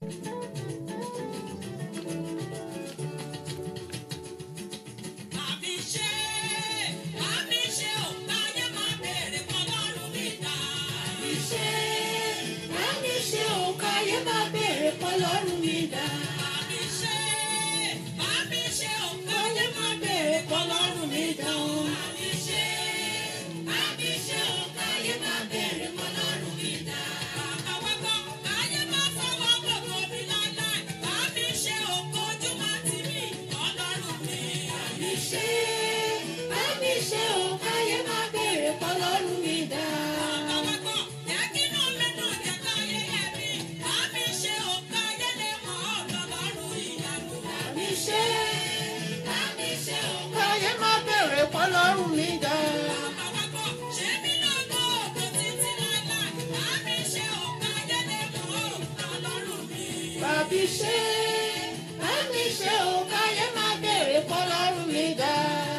Àmì ṣe, àmì ṣe ò káyé máa bèrè kọ́lọ́run mi dá. Àmì ṣe, àmì ṣe ò káyé máa bèrè kọ́lọ́run mi dá. Àmì ṣe, àmì ṣe ò káyé máa bèrè kọ́lọ́run mi dá. Àmì ṣe, àmì ṣe ò káyé máa bèrè kọ́lọ́run mi dá. Àwọn kan káyé máa fọwọ́ gbogbo mi láíláí. Àmì ṣe ò kojú máa tì mí kọ́lọ́run mi. Àmì ṣe, àmì ṣe ò káyé máa bèrè kọ́lọ́run mi dá. Àwọn kan jẹ́ kí inú mi dùn jẹ́ káyé yẹ mí. Àmì ṣe ò káyé lè mọ̀ ọ́ lọ́lọ́run ìyanu. Àmì ṣe, àmì ṣe ò káyé máa bèrè kọ́lọ́run mi dá. Àwọn kan ṣe mí lọ́gọ́ ògo títí láíláí. Àmì ṣe ò káyé lè mọ̀ ọ́ lọ́lọ́run mi. Bàbí ṣe, àmì ṣe ò káyé máa bèrè kọ́lọ́run mi dá.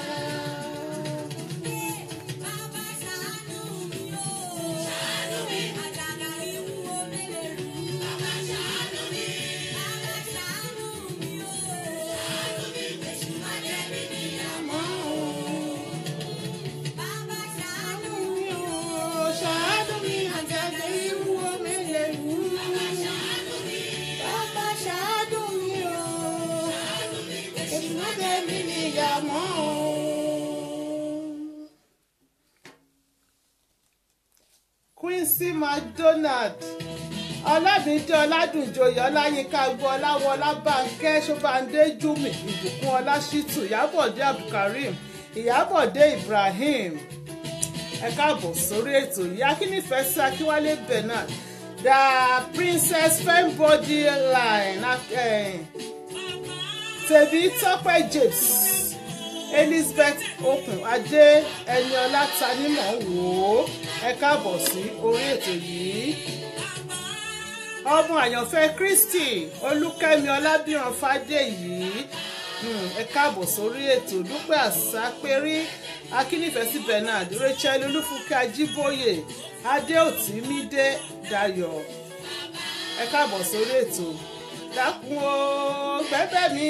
Bàbá ṣàánú mi o. Ṣàánú mi. Àjàgà irú omi lè rú. Bàbá ṣàánú mi. Bàbá ṣàánú mi o. Ṣàánú mi. Èṣù máa jẹ́ mi níyàmọ́ o. Bàbá ṣàánú mi o. Ṣàánú mi. Àjàgà irú omi lè rú. Bàbá ṣàánú mi. Bàbá ṣàánú mi o. Ṣàánú mi. Èṣù máa jẹ́ mi níyàmọ́ o. Quincy MacDonald ọlábìndé ọládùnjoyè ọláyínká gbọ́ ọláwọ ọlábànkẹ́ ṣọ́bàndé júmi ìbùkún ọlásítù ìyábọ̀dé abdulkareem ìyábọ̀dé ibrahim ẹ káàbọ̀ sórí ètò yìí akínnífẹ̀ẹ́ sí akínwálé bernard the princess fembody line eh, tèbí tọ́pẹ́ james elizabeth okùn adé ẹniọlá tanímọ̀ wò ó ẹ káàbọ̀ sí orí ètò yìí ọmọ àyànfẹ́ kristi olúkẹ́mi ọlábìrán fàdéyí um, ẹ káàbọ̀ sórí ètò dúpẹ́ àsápérí akínnífẹ̀sí bernard rachel olúfúnkẹ́ ajíbóyè adéòtímídé dayọ̀ ẹ káàbọ̀ sórí ètò dákun o gbẹ́bẹ́ mi.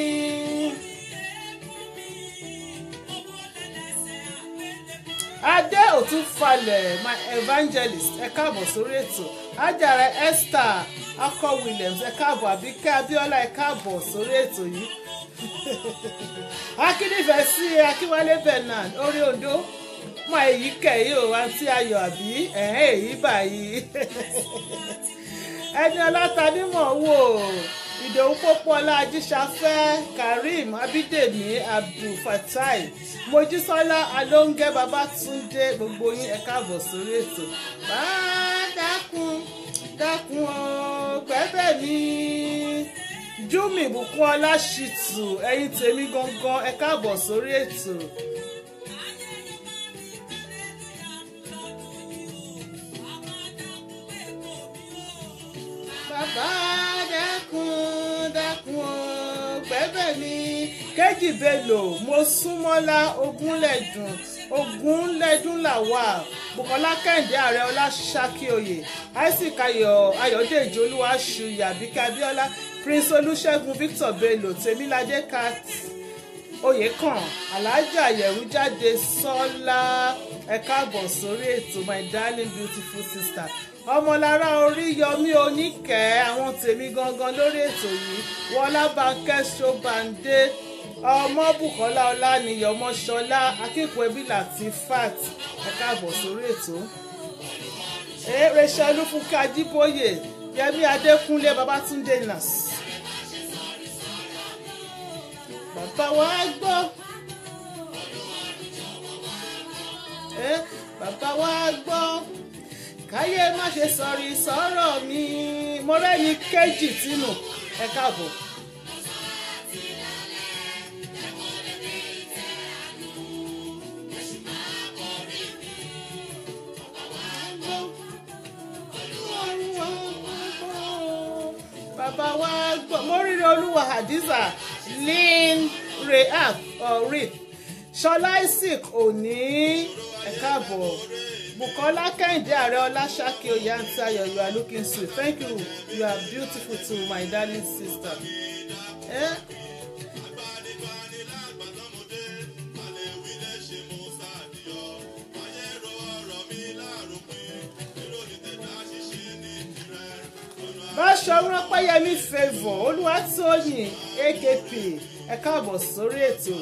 adé òtún falẹ̀ my evangelist ẹ káàbọ̀ sórí ètò ajára esther akọ williams ẹ káàbọ̀ àbíkẹ́ abíọ́lá ẹ káàbọ̀ sórí ètò yìí akínífẹ̀ẹ́ sí akínwálé bernard orí ondo mọ èyí kẹ̀yìn o àǹtí ayọ̀ àbí ẹ̀hẹ́n èyí báyìí ẹni ọlátànímọ̀ wò ìdòwú pópóọlá ajíṣafẹ́ karim abídèmí abdulfatai mojísọ́lá alóńgẹ́ babátúndé gbogbo yín ẹ káàbọ̀ sórí ètò bá dákun dákun o gbẹ́bẹ̀ mi júmi ìbùkún ọlá ṣìtù ẹ̀yin tèmi gangan ẹ káàbọ̀ sórí ètò. bàbá dákun dákun o gbẹ́bẹ̀ mi kéjì bello mo súnmọ́lá ogúnlẹ̀dùn ogúnlẹ̀dùn làwà bukola kẹ́hìndé ààrẹ ọláṣákíoyè isaac ayọ̀ ayọ̀dèjì olúwaṣuyì àbíkẹ́ abíọ́lá prince olùṣègùn victor bello tèmíládé cat oyèkàn alájà àyẹ̀wò jáde sọ́lá ẹ káàbọ̀ sórí ètò my darling beautiful sister ọmọlára oríyọmí oníkẹ́ àwọn tèmi gangan lórí ètò yìí wọlá bankẹ́ ṣọ́bàndé ọmọ bukola ọlánìyàn ọmọṣọlá akẹ́kọ̀ọ́ ẹbí láti fat ẹ káàbọ̀ sórí ètò rachel olúfúnkẹ́ ajíbóyè yẹmí adékúnlé babátúndé nas bàbá wa gbọ́ bàbá wa gbọ́ káyé má ṣe sọrí sọ̀rọ̀ mi mo rẹ́ni kéjì tínú ẹ káàbọ̀. bàbá wa gbọ́ mo rírí olúwa hadiza lynn rehab or rip ṣọlá isaac òní ẹ káàbọ̀ Bukola Kẹ́hìndé Ààrẹ Ọláṣákí Oyè Àǹtí Ayọ̀ you are looking sweet thank you you are beautiful too my darling sister. Eh? Báṣọ̀run Ọpẹ́yẹmí favour Olúwatóyìn AKP ẹ káàbọ̀ sórí ètò.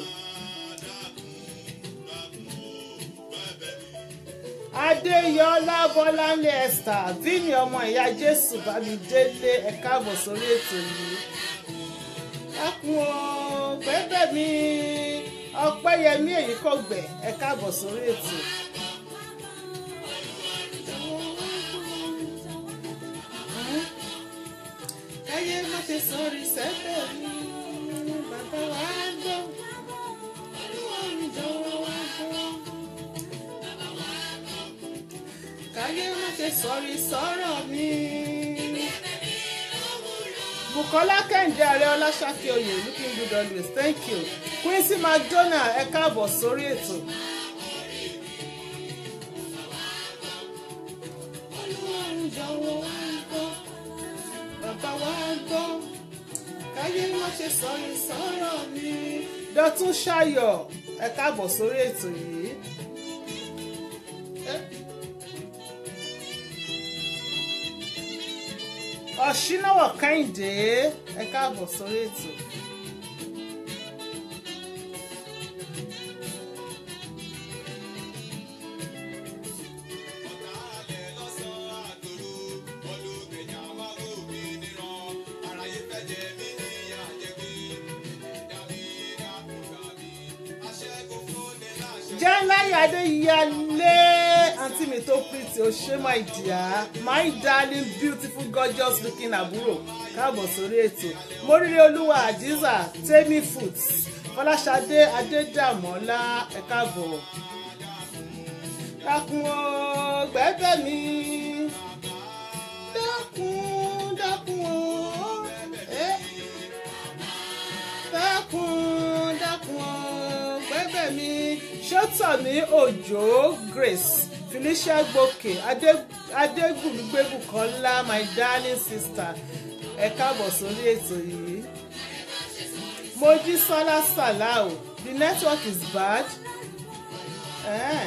Adéyọlá Bọ́láńlé Esther Vini ọmọ ìyá Jésù Bámidélé ẹ káàbọ̀ sórí ètò yìí. Ẹkùn o gbẹ́bẹ̀ mi Ọpẹ́yẹmí èyí kò gbẹ̀ ẹ káàbọ̀ sórí ètò. Káyé má ṣe sọ̀rí sẹ́fẹ̀ mi bàbá wa gbọ́. Ọlọ́run jọ̀wọ́ wa gbọ́. káyé má ṣe sọ̀rí sọ̀rọ̀ mi. Bukola Kẹ́hìndé Ààrẹ Ọláṣákí Oyè looking good always thank you. Quincy McDonald ẹ káàbọ̀ sórí ètò. Ọlọ́run jọ̀wọ́ wá gbọ́, bàbá wa gbọ́, káyé má ṣe sọ̀rí sọ̀rọ̀ mi. Dọ̀tún Ṣayọ̀ ẹ káàbọ̀ sórí ètò yìí. Eh? ọ̀ṣínáwọ̀ kẹ́hìndé ẹ káàbọ̀ sórí ètò. jẹ́ńláyà adéyálé àǹtí mi tó pretty o ṣé my dear my darling beautiful gorgeous looking àbúrò káàbọ̀ sórí ètò móríire olúwa àdìsá tẹ́mí foot fọláṣadé adédàmọ́lá ẹ káàbọ̀ dákun o gbẹ́bẹ́ mi dákun dákun o eh. dákun dákun o gbẹ́bẹ́ mi ṣọ́tọ̀mí òjò grace felicia gboke adégùnúgbébùkọ́lá my darling sister ẹ káàbọ̀ sórí ètò yìí mojísọ́lá salau the network is bad eh.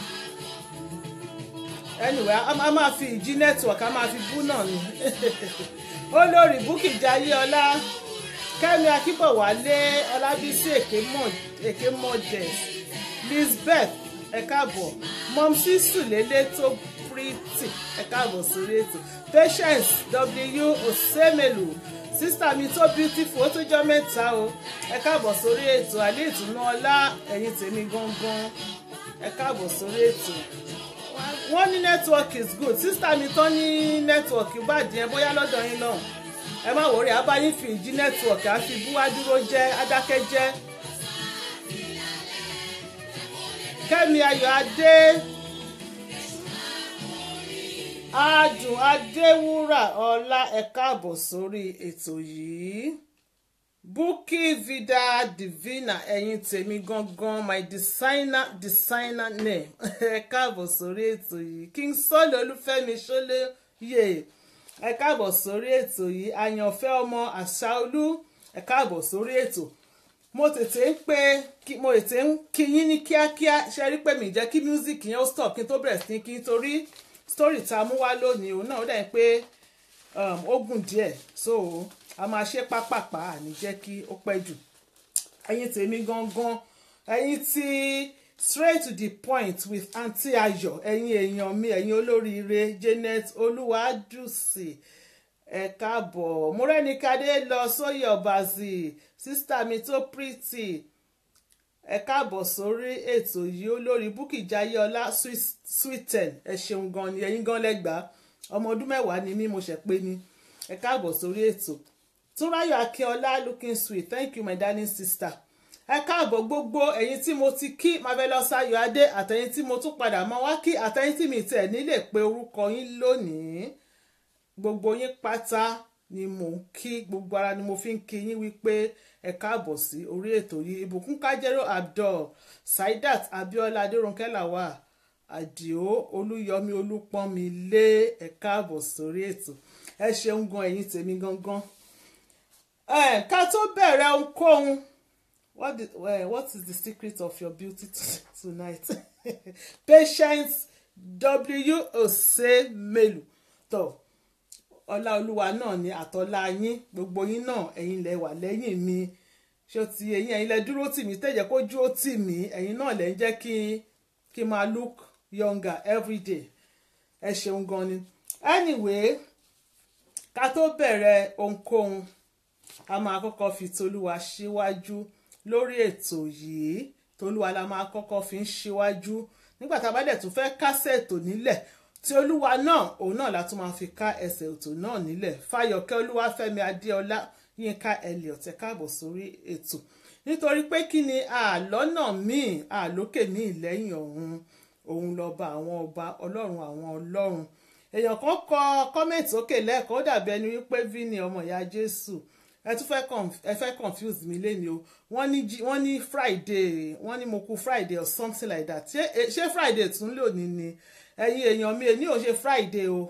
anyway a a máa fi ìjí network a máa fi bú náà ni olórí bukki jayéọlá kẹ́mi akínbọ̀wálé ọlábísí èké modest lisbeth ẹ káàbọ̀ mọ̀mísí sùlélé tó pretty ẹ káàbọ̀ sórí ètò patience w osemelu sísítà mi tó beautiful ó tó jọ mẹ́ta o ẹ káàbọ̀ sórí ètò àlẹ́ ìtùnú ọlá ẹ̀yin tèmi gangan ẹ káàbọ̀ sórí ètò wọ́n ní network is good sísítà mi tán ní network bàjẹ́ ẹ bóyá lọ́dọ̀ yín náà ẹ má wọrí abáyín fi ìjí network àfi búwá dúró jẹ́ adákẹ́jẹ́ kẹ́mi ayọ̀ adé adùn adéwúrà ọlá ẹ káàbọ̀ sórí ètò yìí bukki vida divina ẹ̀yin tèmi gangan my designer designer name ẹ káàbọ̀ sórí ètò yìí king sọ́ọ̀lì olúfẹ́mi ṣọlẹ́yẹ ẹ káàbọ̀ sórí ètò yìí àyànfẹ́ ọmọ àṣàolú ẹ káàbọ̀ sórí ètò mo tètè ń pé mo tètè ń kí yín ní kíákíá ṣe rí pé mi jẹ́ kí music yẹn ó stop kí n tó bẹ̀rẹ̀ sí kí n torí story tá a mú wá lónìí òun náà ó dẹ̀ pé ó gùn díẹ̀ so a máa ṣe pápápá àní jẹ́ kí ó pẹ́ jù ẹ̀yin tèmi gangan ẹ̀yin tí straight to the point with aunty ayọ̀ ẹ̀yin èèyàn mi ẹ̀yin olóríire janet olúwadùsì ẹ káàbọ̀ múrẹ́nìkadé lọ sóyè ọ̀bàzì sísítà mi tó pretty ẹ káàbọ̀ sórí ètò yìí olórí búkì jayéọlá sweeten ẹ ṣeun gan ni ẹ̀yin gan lẹ́gbàá ọmọ ọdún mẹ́wàá ni mí mo ṣẹ̀ pé ni ẹ káàbọ̀ sórí ètò túnráyọ̀ akínọlá looking sweet thank you my darling sister ẹ káàbọ̀ gbogbo ẹ̀yin tí mo ti kí marvelous ayọ̀ adé àtẹ̀yin tí mo tún padà mọ́ wá kí àtẹ̀yin tí mi tẹ̀ nílè pé orúkọ yín lónìí gbogbo yín pátá ni mò ń kí gbogbo ara ni mo fi ń kí yín wípé ẹ káàbọ̀ sí orí ètò yìí ìbùkún kájẹ́rò abdul saidat abiola adérónkẹ́ làwà àdìo olúyọmí olúpọ́nmi lé ẹ káàbọ̀ sórí ètò ẹ ṣeun gan ẹ̀yin tèmi gangan ẹ ká tó bẹ̀rẹ̀ ohunkóhun what, the, well, what is the secret of your beauty tonight patience w osemelu tó ọlá olúwa náà ni àtọ́lá yín gbogbo yín náà ẹ̀yin lẹ wà lẹ́yìn mi ṣé o ti ẹ̀yin ẹ̀yin lẹ dúró tì mí tẹ̀jẹ̀ kó dúró tì mí ẹ̀yin náà lẹ ń jẹ́ kí kí n máa look younger every day ẹ ṣeun gan ni anyway ká tó bẹ̀rẹ̀ ohunkóhun a máa kọ́kọ́ fi tolúwa síwájú lórí ètò yìí tolúwa la máa kọ́kọ́ fi ń síwájú nígbà tá a bá dẹ̀ tún fẹ́ kásẹ̀ ètò nílẹ̀ tí olúwa náà òun náà la tún máa fi ká ẹsẹ̀ ètò náà nílẹ̀ fáyọ̀kẹ́ olúwafẹ́mi adéọlá yínká elliot ẹ káàbọ̀ sórí ètò nítorí pé kí ni àlọ́nà míì àlókè míì lẹ́yìn ọ̀hún òun lọ́ba àwọn ọba ọlọ́run àwọn ọlọ́run èèyàn kan kọ kọ́mẹ̀ntì òkè lẹ́ẹ̀kan ó dàbí ẹni wípé vini ọmọ ìyá jésù ẹ tún fẹ́ ẹ fẹ́ confuse mi lẹ́ni o wọ́n ní wọ́n ní friday wọ́n ní mo kú friday or something like that ṣé ṣé friday tún lò ní ni ẹ̀yin èèyàn mi èní ò ṣe friday o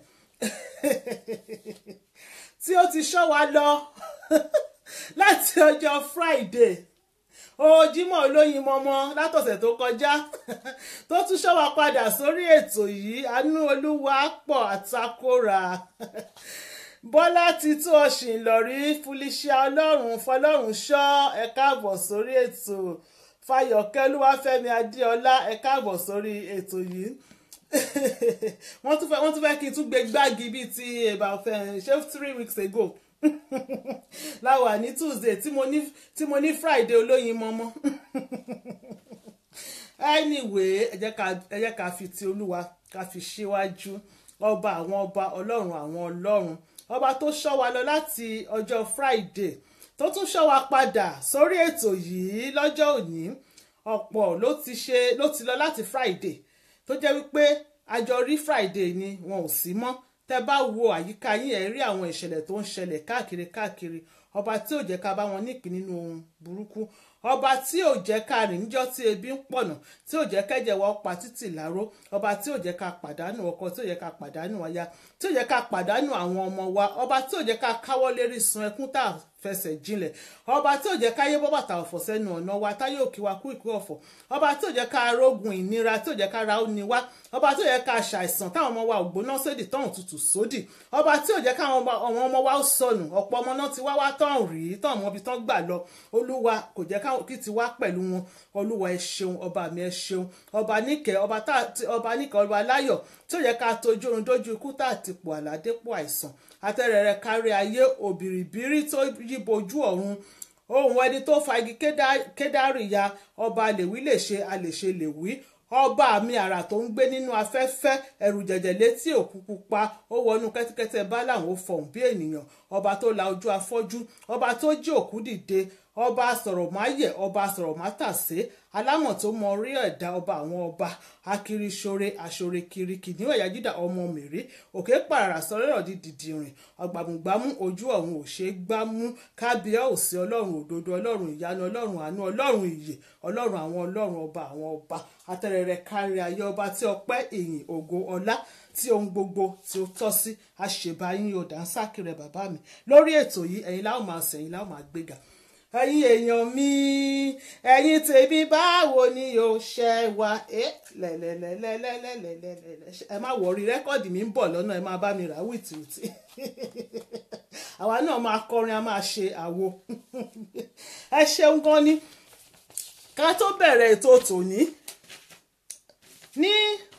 tí ó ti ṣọ́ wa lọ láti ọjọ́ friday ojúmọ́ olóyin mọ́mọ́ látọ̀sẹ̀ tó kọjá tó tún ṣọ́ wa padà sórí ètò yìí àánú olúwa pọ̀ àtakóra bọ́lá ti tó ọ̀sìn lọ́rí felicia ọlọ́run fọlọ́run ṣọ́ ẹ káàbọ̀ sórí ètò fayọ̀kẹ́ olúwafẹ́mi adéọlá ẹ káàbọ̀ sórí ètò yìí wọ́n tún fẹ́ wọ́n tún fẹ́ kí n tún gbé gbági bíi ti about ṣé three weeks ago láwà ní tuesday tí mo ní tí mo ní friday olóyin mọ́mọ́ anyway ẹ jẹ́ ká ẹ jẹ́ ká fi ti olúwa ká fi síwájú ọba àwọn ọba ọlọ́run àwọn ọlọ́run ọba tó ṣọ́ wa lọ láti ọjọ́ friday tó tún ṣọ́ wa padà sórí ètò yìí lọ́jọ́ òní ọ̀pọ̀ ló ti ṣe ló ti lọ láti friday tó jẹ́ wípé àjọ rí friday ni wọn ò sí mọ́ tẹ́ bá wo àyíká yín ẹ̀ rí àwọn ìṣẹ̀lẹ̀ tó ń ṣẹlẹ̀ káàkiri káàkiri ọba tí ò jẹ́ ká bá wọn nípìn nínú ohun burúkú ọba tí ò jẹ́ ká rìn níjọ́ tí ebi ń pọ̀nà tí ò jẹ́ kẹ́jẹ̀ wa pa títì láró ọba tí ò jẹ́ ká pàdánù ọkọ tí ò jẹ́ ká pàdánù aya tí ò jẹ́ ká pàdánù àwọn ọmọ wa ọba tí ò jẹ́ ká káwọ́ lérí sun ẹkún tá a fẹsẹ̀ jinlẹ̀ ọba tí ò jẹ́ ká yé bọ́ bàtà ọ̀fọ̀ sẹ́nu ọ̀nà wa táyé òkè wa kú ìkú ọ̀fọ̀ ọba tí ò jẹ́ ká rógun ìnira tí ò jẹ́ ká ra ó ni wá ọba tí ò jẹ́ ká ṣàìsàn táwọn ọmọ wa ò gbóná sódì tọ́hún tutù sódì ọba tí ò jẹ́ káwọn ọmọ wa ó sọnù ọ̀pọ̀ ọmọ náà ti wá wá tọ́hún rí tọ́hún mọ́bi tán gbà lọ olúwa kò jẹ́ kí ti wá pẹ̀lú wọn olúwa ẹ ṣeun ọba mi ẹ ṣeun ọba níkẹ́ ọba níkẹ́ ọba láyọ̀ tí ò yẹ ká tojú orun dójú ikú tá àtìpó àládépò àìsàn àtẹrẹrẹ kárí ayé òbìrìbìrì tó yíbojú ọ̀run ohun ẹni tó fa igi kédárì ya ọba lèwí lè ṣe a lè ṣe lèwí ọba mi àrà tó ń gbé nínú afẹ́fẹ́ ẹ̀rù jẹ̀jẹ̀ létí òkú pupa ó wọnú kẹ́tẹ́kẹ́tẹ́ bá làwọn ó fọ̀hún bí ènìyàn ọba tó la ojú afọ́jú ọba tó jí òkú dìde ọba sọ̀rọ̀ máyẹ̀ ọba sọ̀rọ̀ mátàsé alámọ̀ tó mọ orí ẹ̀dá ọba àwọn ọba akiriṣore aṣore kiri kìnìún ẹ̀yà jídà ọmọ mèrè òkè pàràrà sọ̀rọ̀ di dìdìrìn ọ̀gbàmùgbàmù ojú ọ̀run ò ṣe é gbámú kábíyá òsì ọlọ́run òdodo ọlọ́run ìyanu ọlọ́run àánú ọlọ́run ìyè ọlọ́run àwọn ọlọ́run ọba àwọn ọba atẹrẹrẹ kárí ayé ọba tí ọpẹ́ ìyìn ògo ọlá tí ohun gbogbo tí ó tọ́ sí àṣebáyín yóò dá ń sákìrẹ bàbá mi lórí ètò yìí ẹ̀yin láwọn máa sẹ̀yìn láwọn máa gbéga ẹ̀yin èèyàn mi ẹ̀yin tèmi báwo ni yóò ṣe wá ẹ lẹ́lẹ́lẹ́lẹ́lẹ́lẹ́lẹ́lẹ́ ẹ má wọrí rẹ́kọ̀dì mi ń bọ̀ lọ́nà ẹ máa bá mi rà wìtìwìtì àwa náà máa kọrin a máa ṣe àwo ẹ ṣeun gan ni ká tó bẹ̀rẹ̀ ètò tòní ní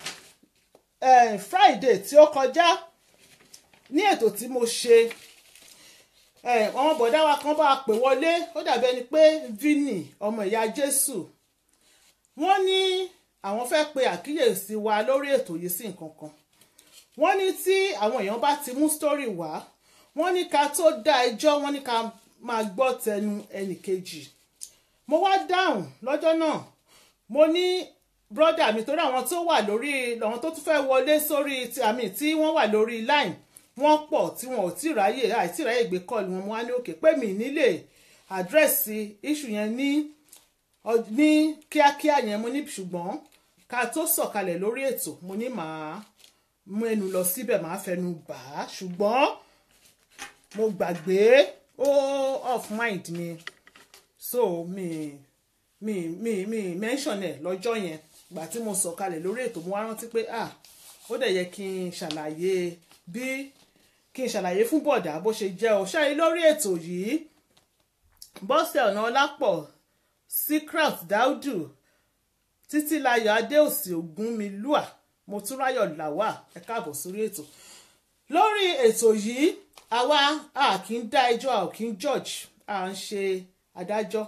Friday tí ó kọjá ní ètò tí mo ṣe àwọn bọ̀dá wa kan bá a pè wọlé ó dàbí ẹni pé Vini ọmọ ìyá Jésù wọ́n ní àwọn fẹ́ pe àkíyèsí wa lórí ètò yìí sí nǹkan kan wọ́n ní tí àwọn èèyàn bá ti mú sítórì wá wọ́n ní ká tó dá ẹjọ́ wọ́n ní ká máa gbọ́ tẹnu ẹnì kejì mo wá dáhùn lọ́jọ́ náà mo ní brọ́dà mi torí àwọn tó wà lórí àwọn tó tún fẹ́ wọlé sórí àmì tí wọ́n wà lórí line wọ́n pọ̀ tí wọn ò tí ráyè àìtí ráyè gbé kọ́ọ̀lù wọn mo wá ní òkè pé mi nílé àdírẹ́sì iṣu yẹn ní ní kíákíá yẹn mo ní ṣùgbọ́n ká tó sọ̀kalẹ̀ lórí ètò mo ní màá mú ẹnu lọ síbẹ̀ màá fẹnu bà á ṣùgbọ́n mo gbàgbé ó off mind mi so mi mi mi mi mention ẹ̀ lọ́jọ́ yẹn gbà tí mo sọ̀kalẹ̀ lórí ètò mo wá rántí pé ah ó dẹ̀ yẹ kí n ṣàlàyé bí kí n ṣàlàyé fún bọ̀dà bó ṣe jẹ́ ọ ṣáà lórí ètò yìí bọ́sẹ̀ ọ̀nà ọlápọ̀ secret daudu títílayọ̀ adéòsì ògúnmilúà motúnráyọ̀ làwà ẹ káàbọ̀ sórí ètò lórí ètò yìí àwa a kì í dá ẹjọ́ a ò kì í judge a ń ṣe adájọ́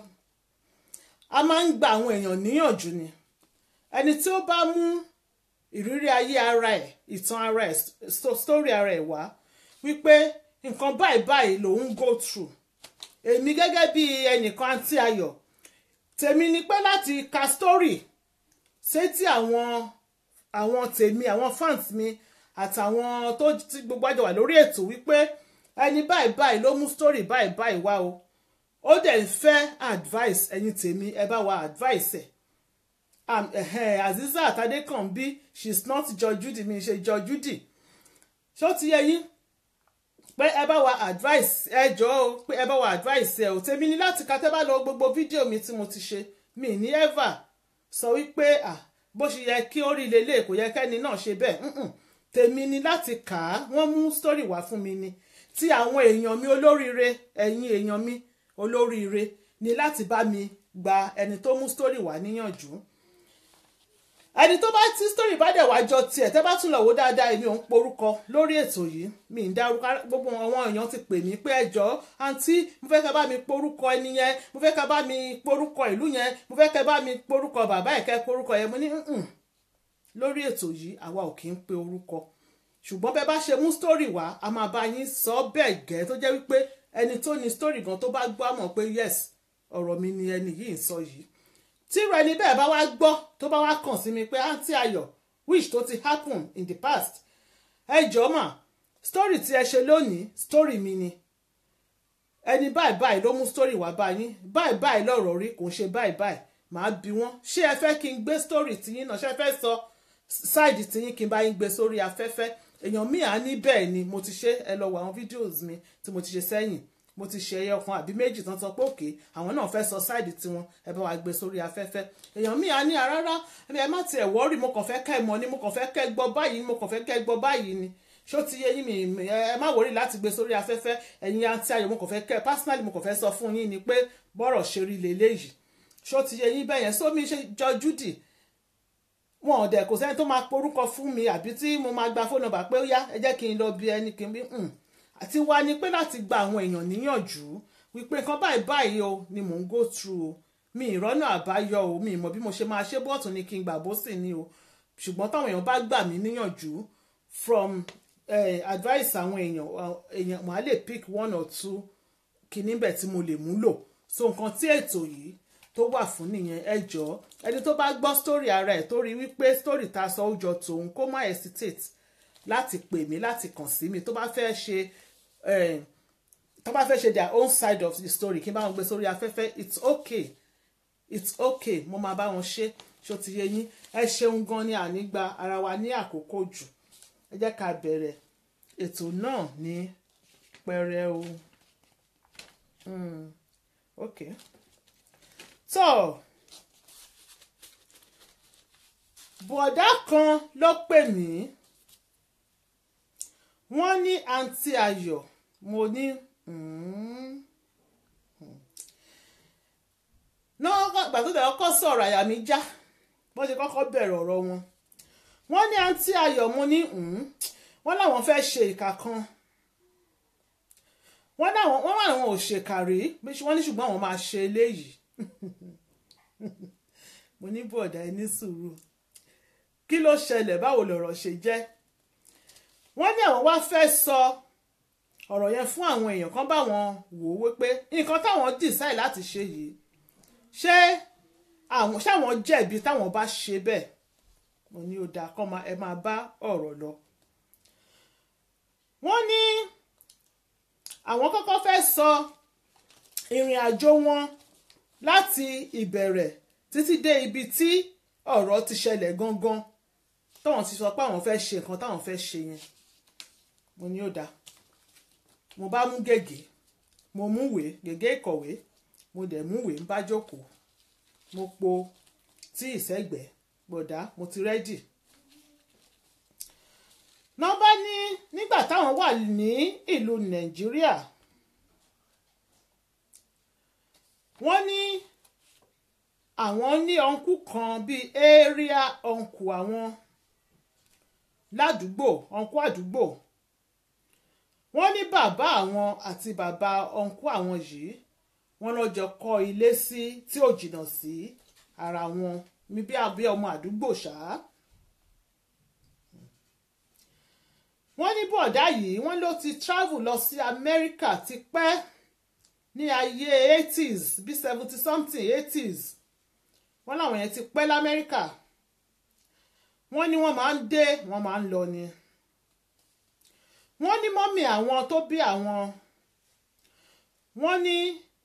a máa ń gba àwọn èèyàn níyànjú ni ẹni tí ó bá mú ìrírí ayé ara ẹ̀ ìtàn ara ẹ̀ story ara ẹ̀ wá wípé nǹkan báyìí báyìí lòun go through èmi gẹ́gẹ́ bí ẹnìkan àǹtí ayọ̀ tèmi ni pé láti ka story sétí àwọn àwọn tèmi àwọn fans mi àtàwọn tó ti gbogbo àjọ wà lórí ètò wípé ẹni báyìí báyìí ló mú story báyìí báyìí wá o ó dẹ̀ ń fẹ́ advice ẹ̀yin tèmi ẹ bá wa advice ẹ̀ um, uh, Azeezat Adékànbí she is not Judge Judy mi ṣe Judge Judy ṣó ti yẹ yín pé ẹ bá wa advice ẹ jọ o pé ẹ bá wa advice ẹ ò tèmi ní láti ka tẹ́ bá lọ gbogbo fídíò mi tí mo ti ṣe mi ní ever sọ wípé ah bó ṣe yẹ kí ó rí lélẹ̀ kò yẹ kẹ́ni náà ṣe bẹ́ẹ̀ tèmi ní láti kà á wọ́n mú story wá fún mi ni tí àwọn èèyàn mi olóríire ẹ̀yin èèyàn mi olóríire ni láti bá mi gba ẹni tó mú story wá níyànjú ẹni tó bá tí story bá dẹ̀ wá jọ tiẹ̀ tẹ́ bá tún lọ wò dáadáa èmi ò ń porúkọ lórí ètò yìí mi ń dárúkọ gbogbo àwọn èèyàn ti pè mí pé ẹjọ́ àǹtí mo fẹ́ kẹ́ bá mi porúkọ ẹni yẹn mo fẹ́ kẹ́ bá mi porúkọ ìlú yẹn mo fẹ́ kẹ́ bá mi porúkọ bàbá ẹ̀kẹ́ porúkọ yẹn mo ní lórí ètò yìí àwa ò kì í pe orúkọ ṣùgbọ́n bẹ́ẹ̀ bá ṣe mú story wá a máa bá yín sọ bẹ́ẹ̀ gẹ́ tó jẹ́ wípé ẹni tó ní story gan tó bá gbọ́ àmọ̀ pé yes ọ̀rọ̀ mi ni ẹni yìí ń sọ yìí tíru ẹni bẹ́ẹ̀ bá wá gbọ́ tó bá wá kàn sí mi pé àǹtí ayọ̀ which tó ti happen in the past ẹ jọ̀ọ́ mà story tí ẹ ṣe lónìí story mi ni ẹni báyìí báyìí ló mú story wá bá yín báyìí báyìí lọ́rọ̀ rí kò ń ṣe báyìí báyìí màá bi wọ́n ṣé ẹ fẹ́ kí n gbé story tiyín náà ṣé ẹ fẹ́ sọ side tiyín kí n bá yín gbé sórí afẹ́fẹ́ èèyàn míì á ní bẹ́ẹ̀ ni mo ti ṣe ẹ lọ wo àwọn videos mi tí mo ti ṣe sẹ́yìn mo ti ṣe ẹyọ kan àbí méjì tán sọ pé òkè àwọn náà fẹ́ sọ sáìdì tiwọn ẹ bá wa gbé sórí afẹ́fẹ́ èèyàn míì á ní rárá ẹ má tiẹ̀ wọ́ọ̀rì mo kàn fẹ́ kẹ́ ẹ mọ̀ ni mo kàn fẹ́ kẹ́ ẹ gbọ́ báyìí ni mo kàn fẹ́ kẹ́ ẹ gbọ́ báyìí ni ṣó ti yé yín mi ẹ má wọ́ọ̀rì láti gbé sórí afẹ́fẹ́ ẹ̀yin àǹtí ayọ̀ mo kàn fẹ́ kẹ́ ẹ personally mo kàn fẹ́ sọ fún yín ni pé bọ́rọ̀ ṣe rí leléyìí ṣó ti yé yín bẹ́yẹn sómi ṣe jọ Judy wọn ò dẹ̀ kò sẹ́ni tó máa porúkọ fún mi àbí tí mo máa gba fóònù nọ́mbà pé ó yá ẹ jẹ́ kí n lọ bí ẹni kí n bí àti wá ni pé láti gba àwọn èèyàn níyànjú wípé nǹkan báyìí báyìí o ni mò ń go through o mi ìrọ́nà àbáyọ o mi ìmọ̀ bí mo ṣe máa ṣe bọ́ọ̀tù ni kí n gbà bó sì ni o ṣùgbọ́n táwọn èèyàn bá gbà mí níyànjú from eh, advice àwọn èèyàn èèyàn màá lè pick one or two kìíní bẹ̀ tí mo lè mú lò so nǹkan tí ètò yìí tó wà fún nìyẹn ẹ jọ̀ọ́ ẹni tó bá gbọ́ story ara ẹ̀ tó rí wípé story ta sọ ó jọ tòun kó má hesitate láti pè mí láti kàn sí mi tó bá fẹ́ ṣe tó bá fẹ́ ṣe their own side of the story kí n bá wọn gbé sórí afẹ́fẹ́ it's okay it's okay mo máa bá wọn ṣe ṣó ti yé yín ẹ ṣeun gan ni ànígbà ara wa ní àkókò jù ẹ jẹ́ ká bẹ̀rẹ̀ ètò náà ní pẹrẹu mm, okay tó bọ̀dá kan ló pè mí wọ́n ní àǹtí ayọ̀ mo ní náà gbà tó bẹ̀rẹ̀ kọ́ sọ̀rọ̀ àyà mi já bó ṣe kọ́kọ́ bẹ̀rẹ̀ ọ̀rọ̀ wọn wọ́n ní àǹtí ayọ̀ mo ní wọ́n láwọn fẹ́ ṣe ìkà kan wọ́n láwọn wọ́n wà àwọn ò ṣèkà rí wọ́n ní ṣùgbọ́n àwọn máa ṣe eléyìí mo ní bọ̀dá ẹ ní sùúrù kí ló ṣẹlẹ̀ báwo lọ̀rọ̀ ṣe jẹ́ wọ́n ní àwọn wá fẹ́ sọ ọ̀rọ̀ yẹn fún àwọn èèyàn kan bá wọn wò ó wípé nǹkan táwọn decide láti ṣe yìí ṣé àwọn ṣáwọn jẹ̀bi táwọn bá ṣe bẹ́ẹ̀ mo ní ó dáa kọ́ ẹ máa bá ọ̀rọ̀ lọ. wọ́n ní àwọn kọ́kọ́ fẹ́ sọ ìrìn àjò wọn láti ìbẹ̀rẹ̀ títí dé ibi tí ọ̀rọ̀ ti ṣẹlẹ̀ gangan táwọn ti sọ pé àwọn fẹ́ ṣe nǹkan táwọn fẹ́ ṣe yẹn mo ní ó dáa mo bá mú gègé mo mú ìwé gègé ìkọ̀wé mo dẹ̀ mú ìwé ń bá jókòó mo po tí ìsẹ́gbẹ̀ẹ́ gbọ̀dá mo ti rẹ́dì. nọ́mbà ní nígbà táwọn wà ní ìlú nàìjíríà wọ́n ní àwọn ní ọ̀nkú kan bíi area ọ̀nkú àwọn ládùúgbò ọ̀nkú àdúgbò wọ́n ní bàbá àwọn àti bàbá ọ̀nkú àwọn yìí wọ́n lọ jọ kọ́ ilé sí tí ò jìnnà sí ara wọn mi bí abẹ́ ọmọ àdúgbò ṣáá. wọ́n ní bọ̀dá yìí wọ́n ló ti travel lọ sí Amẹ́ríkà tipẹ́ ní ayé eighties bí seventy something eighties wọ́n láwọn yẹn ti pẹ́ lamẹ́ríkà wọ́n ní wọ́n máa ń dé wọ́n máa ń lọ ni wọ́n ní mọ́mì àwọn tó bí àwọn wọ́n ní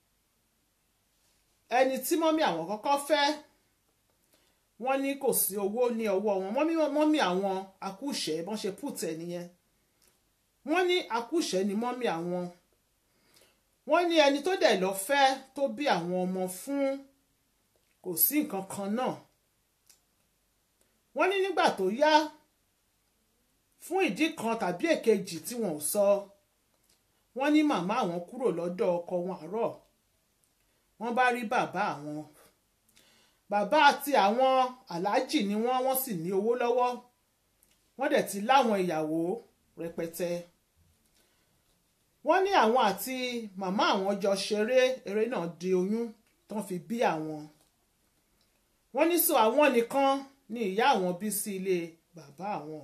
ẹni tí mọ́mì àwọn kọ́kọ́ fẹ́ wọ́n ní kò sí owó ní ọwọ́ wọn mọ́mì mọ́mì àwọn akúṣẹ̀ bọ́n ṣe pùtẹ̀ nìyẹn wọ́n ní akúṣẹ̀ ni mọ́mì àwọn wọ́n ní ẹni tó dẹ̀ lọ fẹ́ tó bí àwọn ọmọ fún kò sí nǹkan kan náà wọ́n ní nígbà tó yá fún ìdí kan tàbí èkejì tí wọn ò sọ wọ́n ní màmá àwọn kúrò lọ́dọ̀ ọkọ wọn àárọ̀ wọ́n bá rí bàbá àwọn bàbá àti àwọn aláàjì ni wọ́n wọ́n sì ní owó lọ́wọ́ wọ́n dẹ̀ ti láwọn ìyàwó rẹpẹtẹ wọ́n ní àwọn àti màmá àwọn jọ ṣeré eré náà di oyún tán fi bí àwọn wọ́n ní sọ àwọn nìkan ní ìyá àwọn bí sí ilé bàbá àwọn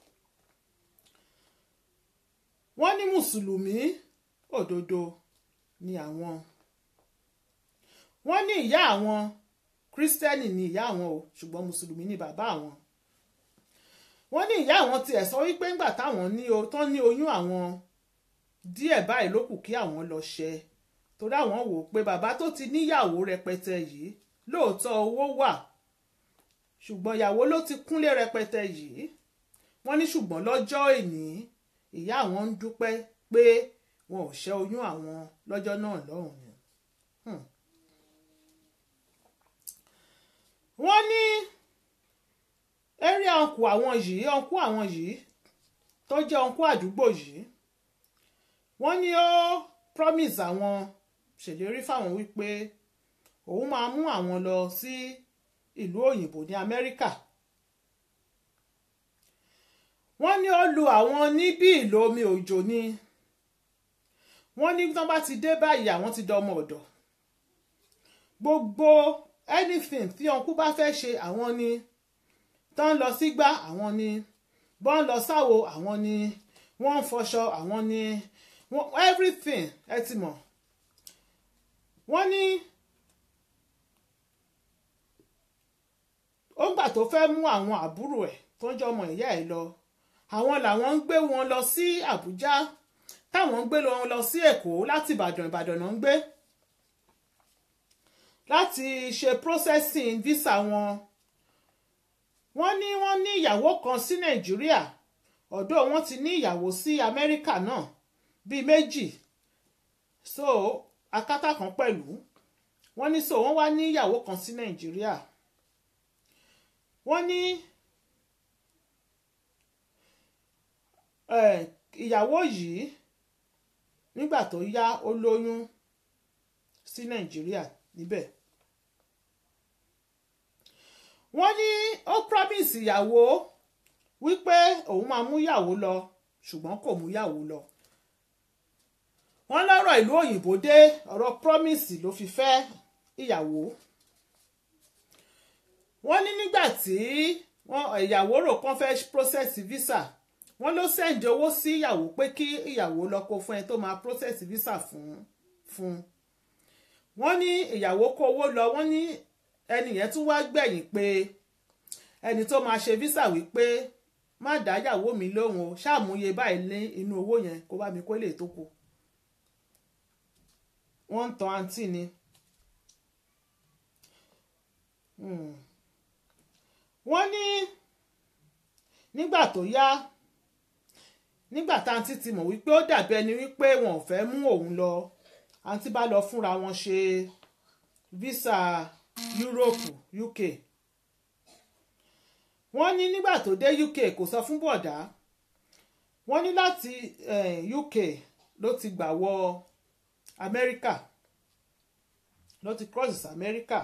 wọ́n ní mùsùlùmí òdodo ni àwọn wọ́n ní ìyá àwọn kírísítẹ́nì ni ìyá àwọn o ṣùgbọ́n mùsùlùmí ni bàbá àwọn wọ́n ní ìyá àwọn tiẹ̀ sọ wípé ńgbà táwọn ní o tán ní oyún àwọn díẹ̀ báyìí ló kù kí àwọn lọ ṣẹ torí àwọn wò ó pé bàbá tó ti níyàwó rẹpẹtẹ yìí lóòótọ́ owó wà ṣùgbọ́n ìyàwó ló ti kúnlé rẹpẹtẹ yìí wọ́n ní ṣùgbọ́n lọ́jọ́ ìní ìyá àwọn ń dúpẹ́ pé wọn ò ṣẹ́ oyún àwọn lọ́jọ́ náà lọ́hùn ni. wọ́n ní area ọ̀nkù àwọn yìí ọ̀nkù àwọn yìí tó jẹ́ ọ̀nkù àdúgbò yìí wọ́n ní ó promise àwọn ṣèlérí fáwọn wípé òun máa mú àwọn lọ sí ìlú òyìnbó ní Amẹ́ríkà wọ́n ní ó lu àwọn ní bí ìlú omi òjò ni wọ́n ní tí wọ́n bá ti dé báyìí àwọn ti dọmọ ọ̀dọ̀ gbogbo anything tí ọ̀nkú bá fẹ́ ṣe àwọn ni tán lọ sígbà àwọn ni bọ́n lọ sáwo àwọn ni wọ́n ń fọṣọ àwọn ni everything ẹ ti mọ̀ wọ́n ní ó gbà tó fẹ́ mú àwọn àbúrò ẹ̀ tó ń jẹ́ ọmọ ìyá ẹ̀ lọ àwọn làwọn ń gbé wọn lọ sí Àbújá táwọn ń gbé wọn lọ sí Èkó láti Ìbàdàn Ìbàdàn náà ń gbé láti ṣe processing visa wọn wọ́n ní wọ́n ní ìyàwó kan sí Nàìjíríà ọ̀dọ̀ wọn ti ní ìyàwó sí Amẹ́ríkà náà bíi méjì so akátá kan pẹ̀lú wọ́n ní so wọ́n wá ní ìyàwó kan sí Nàìjíríà wọ́n ní ìyàwó yìí nígbà tó yá ó lóyún sí Nàìjíríà níbẹ̀ wọ́n ní ó promise ìyàwó wípé òun máa mú ìyàwó lọ ṣùgbọ́n kò mú ìyàwó lọ wọ́n lọ́rọ̀ ìlú òyìnbó dé ọ̀rọ̀ promise ló fi fẹ́ ìyàwó wọ́n ní nígbà tí ìyàwó rò kán fẹ́ process visa wọ́n ló sẹ́ǹdì owó sí ìyàwó pé kí ìyàwó lọ kó fún ẹ tó máa process visa fún fún wọ́n ní ìyàwó kó owó lọ wọ́n ní ẹni yẹn tún wá gbẹ̀yìn pé ẹni tó máa ṣe visa wípé má dá ìyàwó mi lóhùn o ṣàmúyẹ báyìí ní inú owó yẹn kó bá mi kó lè tó kù wọ́n ń tan àǹtí ni wọ́n ní nígbà tó yá nígbà tá àǹtí ti mọ̀ wípé ó dàbí ẹni wípé wọn ò fẹ́ mú òun lọ àǹtí bá lọ fúnra wọn ṣe visa Europe UK wọ́n ní nígbà tó dé UK kò sọ fún bọ̀dá wọ́n ní láti eh, UK ló ti gbà wọ Amẹ́ríkà ló ti cross Amẹ́ríkà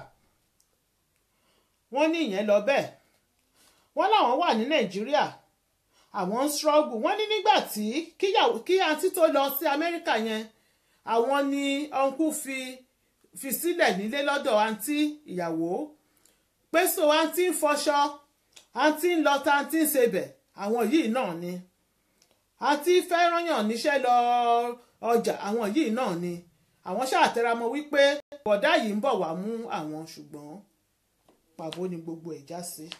wọ́n ní ìyẹn lọ bẹ́ẹ̀ wọ́n láwọn wà ní Nàìjíríà àwọn ń struggle wọ́n ní nígbà tí kíyàwó kí àǹtí tó lọ sí Amẹ́ríkà yẹn àwọn ni ọ̀nkú fi fi sílẹ̀ nílé lọ́dọ̀ àǹtí ìyàwó pé so àǹtí ń fọṣọ àǹtí ń lọta àǹtí ń sebẹ̀ àwọn yìí náà ni àǹtí fẹ́ràn yàn níṣẹ́ lọ ọjà àwọn yìí náà ni àwọn ṣàtẹramọ́ wípé bọ̀dá yìí ń bọ̀ wá mú àwọn ṣùgbọ́n pàbó ni gbogbo ẹ̀ já sí.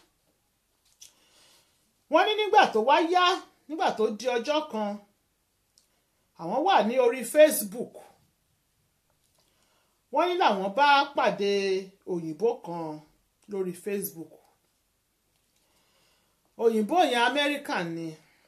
wọ́n ní nígbà tó wá yá nígbà tó di ọjọ́ kan àwọn wà ní orí Facebook wọ́n ní làwọn bá pàdé òyìnbó kan lórí Facebook òyìnbó yẹn Amẹ́ríkà ni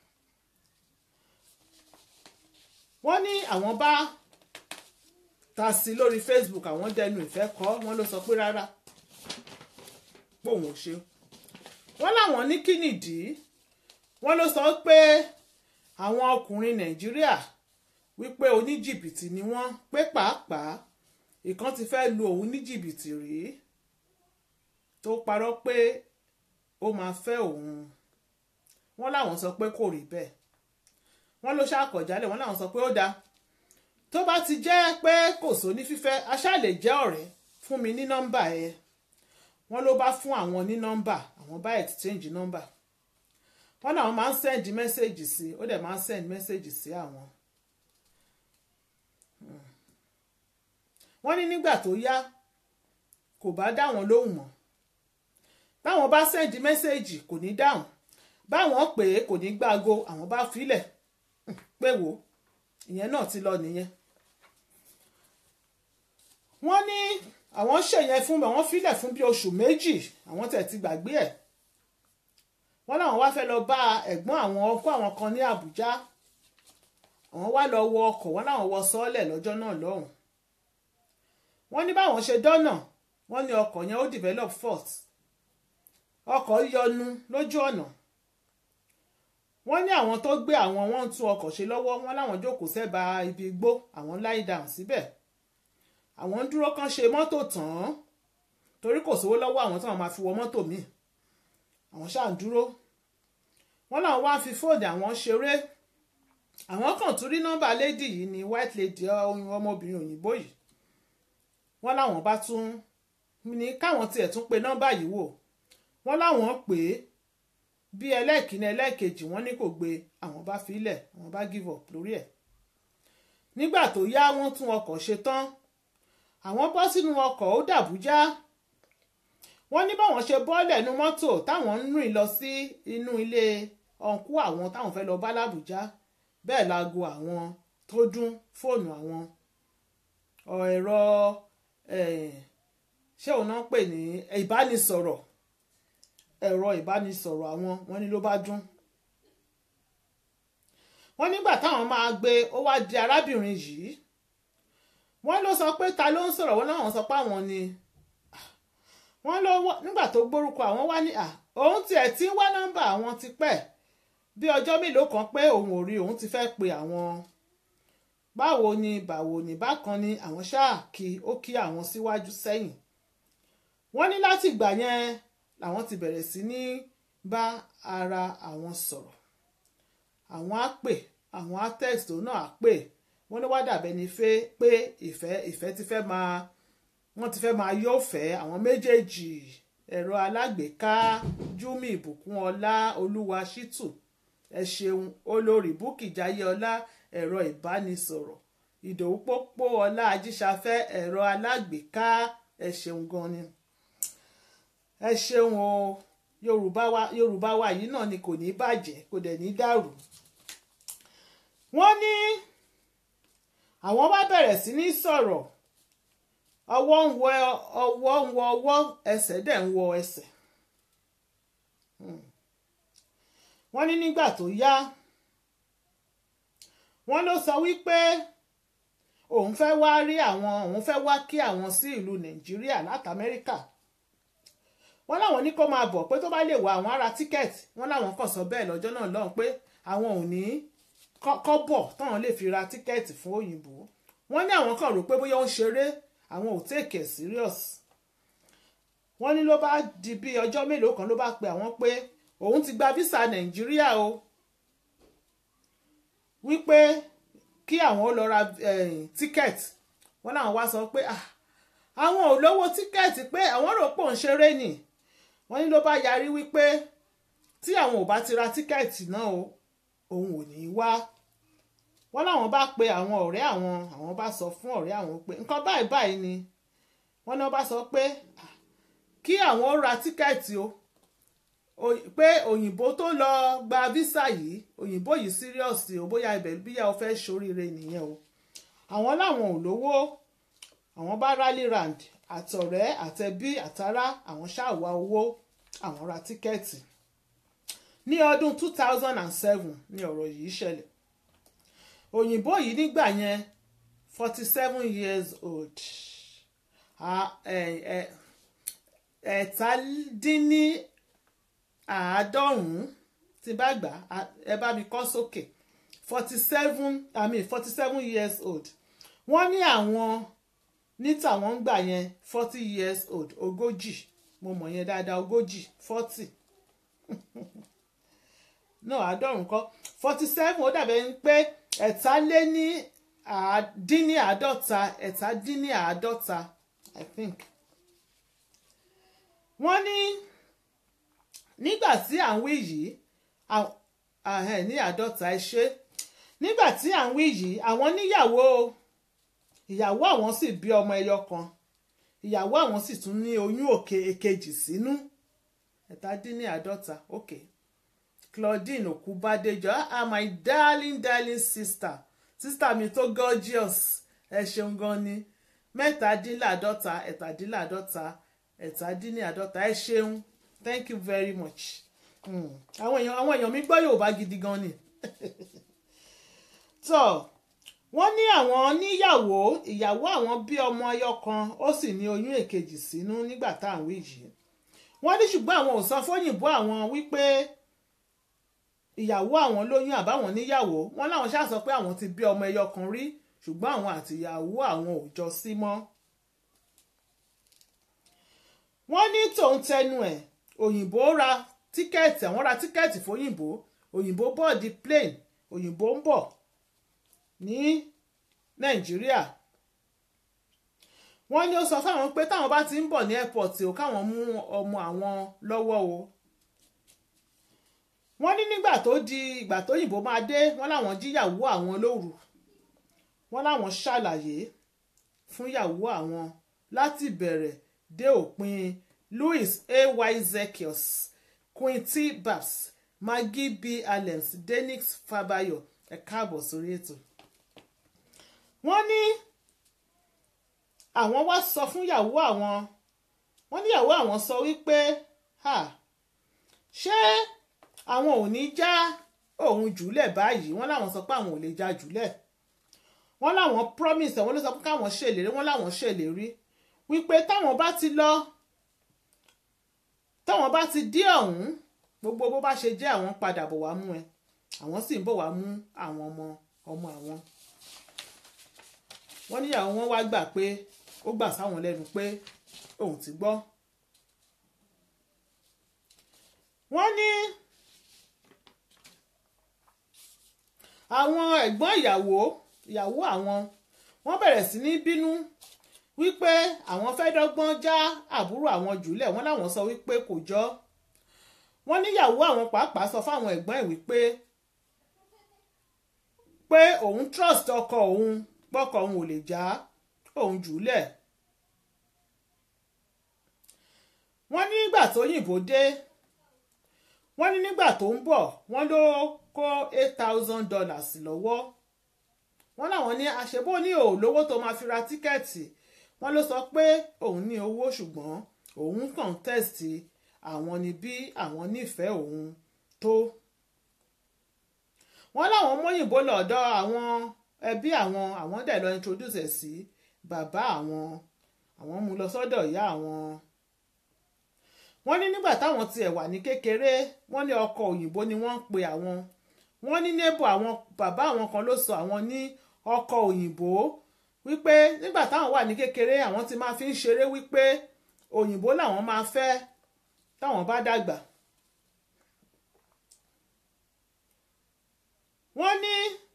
wọ́n ní àwọn bá ta sí lórí Facebook àwọn dẹnu ìfẹ́ kọ́ wọ́n ló sọ pé rárá pòun ò ṣe wọ́n láwọn ní kí nìdí wọ́n ló sọ pé àwọn ọkùnrin Nàìjíríà wípé oníjìbìtì ni wọ́n pé pàápàá ìkan ti fẹ́ lu òun ní jìbìtì rí tó parọ́ pé ó máa fẹ́ òun wọ́n láwọn sọ pé kò rí bẹ́ẹ̀ wọ́n ló ṣàkọ̀jálẹ̀ wọ́n láwọn sọ pé ó dáa tó bá ti jẹ́ pé kò sóní fífẹ́ aṣáà lè jẹ́ ọ̀rẹ́ fún mi ní nọ́mbà ẹ wọ́n ló bá fún àwọn ní nọ́mbà àwọn bá exchange nọ́mbà wọ́n náà máa ń send message sí ó dẹ̀ máa ń send message sí àwọn. wọ́n ní nígbà tó yá kò bá dá wọn lóhùn mọ́ báwọn bá send message kò ní dáhùn báwọn pè é kò ní gbáago àwọn bá filẹ̀ pé wò ìyẹn náà ti lọ nìyẹn wọ́n ní àwọn ṣèyẹn fún mi àwọn filẹ̀ fún bí oṣù méjì àwọn tẹ̀ ti gbàgbé ẹ̀ wọ́n láwọn wá fẹ́ lọ bá ẹ̀gbọ́n àwọn ọkọ àwọn kan ní Àbújá àwọn wá lọ wọ ọkọ̀ wọ́n láwọn wọ sọ́ọ̀lẹ̀ lọ́jọ́ náà lọ́hùn wọ́n ní báwọn ṣe dọ́nà wọ́n ní ọkọ̀ yẹn ó develop fault ọkọ̀ yọnu lójú ọ̀nà wọ́n ní àwọn tó gbé àwọn wọ́n ń tún ọkọ̀ ṣe lọ́wọ́ wọ́n láwọn jókòó sẹ́bàá ibi igbó àwọn lie down síbẹ̀ àwọn ń dúró kán ṣe mọ́tò tán torí kò sówó lọ́wọ́ àwọn táwọn máa fi wọ mọ́tò míì àwọn ṣáà ń dúró wọ́n láwọn wá fi fóònù àwọn ṣeré àwọn kan tún rí nọ́mbà lady yìí ní white lady ọmọbìnrin òyìnbó yìí wọ́n láwọn bá tún ní káwọn tiẹ̀ tún pe nọ́mbà yìí wò wọ́n láwọn pè é bí ẹlẹ́ẹ̀kíní ẹlẹ́ẹ̀kejì wọ́n ní kò gbé àwọn bá filẹ̀ àwọn bá give up lórí ẹ̀ nígbà tó yá wọ́n tún ọkọ̀ ṣe tán àwọn bọ́ sínú ọkọ̀ ó dàbújá wọ́n ní báwọn ṣe bọ́ọ̀lẹ̀ nu mọ́tò táwọn ń rìn lọ sí inú ilé ọ̀nkú àwọn táwọn fẹ́ lọ bá làbújá bẹ́ẹ̀ láago àwọn tó dún fóònù àwọn ẹ̀rọ ṣé òun náà pè ní ìbánisọ̀rọ̀ ẹ̀rọ ìbánisọ̀rọ̀ àwọn wọ́n ní ló bá dún wọ́n nígbà táwọn máa gbé ó wá di arábìnrin yìí wọ́n ló sọ pé ta ló ń sọ̀rọ̀ wọ́n láwọn sọ pé àwọn ni wọ́n ló nígbà tó gbórúkọ àwọn wá ní òun tiẹ̀ ti ń wá nọ́mbà àwọn ti pẹ́ bí ọjọ́ mélòó kan pé òun ò rí òun ti fẹ́ pe àwọn báwo ni báwo ni bákan ni àwọn ṣáà kí ó kí àwọn síwájú sẹ́yìn wọ́n ní láti ìgbà yẹn làwọn ti bẹ̀rẹ̀ sí ní bá ara àwọn sọ̀rọ̀ àwọn á pè àwọn á text òun náà á pè wọ́n ní wá dàbẹ́ ni fẹ́ pé ìfẹ́ ìfẹ́ ti fẹ́ máa wọ́n ti fẹ́ máa yóò fẹ́ àwọn méjèèjì ẹ̀rọ alágbèéká júmi ìbùkún ọlá olúwa ṣítù ẹ ṣeun olórí búkì jayé ọlá ẹ̀rọ ìbánisọ̀rọ̀ ìdòwú pópó ọlá ajíṣafẹ́ ẹ̀rọ alágbèéká ẹ ṣeun gan ni ẹ ṣeun o yorùbá wa yorùbá wa yìí náà ni kò ní bàjẹ́ kò dẹ̀ ní dàrú wọ́n ní àwọn wá bẹ̀rẹ̀ sí ní sọ̀rọ̀ ọwọ́ ń wọ ọwọ́ ń wọ ọwọ́ ẹsẹ̀ dẹ̀ ń wọ ẹsẹ̀ wọ́n ní nígbà tó yá wọ́n ló sọ wípé òun fẹ́ wá rí àwọn òun fẹ́ wá kí àwọn sí ìlú nàìjíríà láti amẹ́ríkà wọ́n láwọn ní kó máa bọ̀ pé tó bá lè wá àwọn ará tíkẹ́ẹ̀tì wọ́n láwọn kàn sọ bẹ́ẹ̀ lọ́jọ́ náà lọ́hùn pé àwọn ò ní kọ́bọ̀ táwọn lè fi ra tíkẹ́ẹ̀tì fún òyìnbó wọ́n ní àwọn kan rò pé bóyá ó ń ṣeré àwọn ò take it serious wọ́n ní ló bá di bí ọjọ́ mélòó kan ló bá pe àwọn pé òun ti gba visa nàìjíríà o wípé kí àwọn ó lọ ra tíkẹ́ẹ̀tì wọ́n láwọn wá sọ pé àwọn ò lówó tíkẹ́ẹ̀tì pé àwọn rò pò ń ṣeré nì wọ́n ní ló bá yarí wípé tí àwọn ò bá ti ra tíkẹ́ẹ̀tì náà o òun ò ní í wá wọ́n láwọn bá pe àwọn ọ̀rẹ́ àwọn àwọn bá sọ fún ọ̀rẹ́ àwọn pé nǹkan báyìí báyìí ni wọ́n ní wọ́n bá sọ pé kí àwọn ó ra tíkẹ́ẹ̀tì o pé òyìnbó tó lọ gba visa yìí òyìnbó yìí serious o bóyá ibẹ̀ bíyà o fẹ́ ṣoríire nìyẹn o àwọn láwọn ò lówó àwọn bá rally round àtọ̀rẹ́ àtẹbí àtará àwọn ṣáàwá owó àwọn ra tíkẹ́ẹ̀tì ní ọdún two thousand and seven ni ọ̀rọ̀ yìí ṣẹlẹ̀ òyìnbó yìí nígbà yẹn forty seven years old ẹ̀ẹ́tàdínní àádọ́rùn-ún tí bá gbà ẹ bá mi kọ́ sókè forty seven i mean forty seven years old wọ́n ní àwọn ní tàwọn ń gbà yẹn forty years old ogójì mo mọ̀ yẹn dáadáa ogójì forty no àádọ́rùn-ún kọ́ forty seven ó dàbẹ̀ ń pé ẹ̀ta lé ní àádínní àádọ́ta ẹ̀ta dín ní àádọ́ta i think wọ́n ní nígbà tí à ń wí yìí ní àádọ́ta ẹ ṣe nígbà tí à ń wí yìí àwọn níyàwó ìyàwó àwọn sì bí ọmọ ẹyọ kan ìyàwó àwọn sì tún ní oyún òkè èkejì sínú ẹ̀tàdínníàádọ́ta ok Claudine Okubadejo ah my darling darling sister sister mi tó gorgeous ẹ ṣeun gan ni mẹ́tàdínláàádọ́ta ẹ̀tàdínláàádọ́ta ẹ̀tàdínláàádọ́ta ẹ ṣeun thank you very much àwọn èèyàn àwọn èèyàn mi gbọ́ Yorùbá gidi gan ni tó wọ́n ní àwọn níyàwó ìyàwó àwọn bí ọmọ ẹyọ kan ó sì ní oyún èkejì sínú nígbà tá à ń wí yìí wọ́n ní ṣùgbọ́n àwọn ò sọ fóyìnbó àwọn wípé ìyàwó àwọn lóyún àbáwọn níyàwó wọ́n láwọn ṣáà sọ pé àwọn ti bí ọmọ ẹyọ kan rí ṣùgbọ́n àwọn àti ìyàwó àwọn ò jọ sí mọ́ wọ́n ní tòun tẹnu ẹ̀ òyìnbó ra tíkẹ́ẹ̀tì àwọn ra tíkẹ́ẹ̀tì fóyìnbó òyìnbó bọ́ọ̀dì plane òyìnbó ń bọ̀ ní nàìjíríà wọ́n ní ó sọ fáwọn pé táwọn bá ti ń bọ̀ ní airport o káwọn mú ọmọ àwọn lọ́wọ́ o wọ́n ní nígbà tó di ìgbà tó yìnbó máa dé wọ́n láwọn jíyàwó àwọn lóru wọ́n láwọn ṣàlàyé fún yàwó àwọn láti bẹ̀rẹ̀ dé òpin louis ay zekios queen t babs maggie b allens denix fabayo ẹ káàbọ̀ sórí ètò wọ́n ní àwọn wá sọ fún yàwó àwọn wọ́n ní yàwó àwọn sọ wípé ṣé àwọn ò ní já òun jùlẹ̀ báyìí wọ́n láwọn sọ pé àwọn ò lè já jùlẹ̀ wọ́n láwọn promise àwọn ló sọ pé káwọn ṣèlérí wọ́n láwọn ṣèlérí wípé táwọn bá ti lọ táwọn bá ti dé ọ̀hún gbogbo bó bá ṣe jẹ́ àwọn padà bọ̀ wá mú ẹ àwọn sì ń bọ̀ wá mú àwọn ọmọ ọmọ àwọn wọ́n níyàwó wọn wá gbà pé ó gbà sáwọn lẹ́nu pé òun ti gbọ́ wọ́n ní àwọn ẹ̀gbọ́n ìyàwó ìyàwó àwọn wọ́n bẹ̀rẹ̀ sí ní bínú wípé àwọn fẹ́ dọ́gbọ́n já àbúrò àwọn jùlẹ̀ wọ́n láwọn sọ wípé kò jọ wọ́n níyàwó àwọn pàápàá sọ fáwọn ẹ̀gbọ́n ẹ̀ wípé pé òun trust ọkọ òun pọ́kọ òun ò lè já òun jùlẹ̀ wọ́n ní nígbà tó yìnbó dé wọ́n ní nígbà tó ń bọ̀ wọ́n ló kó eight thousand dollars lọ́wọ́ wọ́n láwọn ní àṣebó ní òòlówó tó máa fi ra tíkẹ́ẹ̀tì wọ́n ló sọ pé òun ní owó ṣùgbọ́n òun kàn tẹ́sítì àwọn ni bí àwọn nífẹ̀ẹ́ òun tó wọ́n láwọn mọ́yìnbó lọ́dọ̀ àwọn ẹbí àwọn àwọn dẹ̀ lọ introduce ẹ̀ sí bàbá àwọn àwọn mú lọ sọ́dọ̀ ìyá àwọn wọ́n ní nígbà táwọn tiẹ̀ wà ní kékeré wọ́n ní ọkọ òyìnbó ni wọ́n ń pe àwọn wọ́n ní neighbor àwọn bàbá àwọn kan ló sọ àwọn ní ọkọ òyìnbó wípé nígbà táwọn wà ní kékeré àwọn ti máa fi ń ṣeré wípé òyìnbó làwọn máa fẹ́ táwọn bá dàgbà. wọ́n ní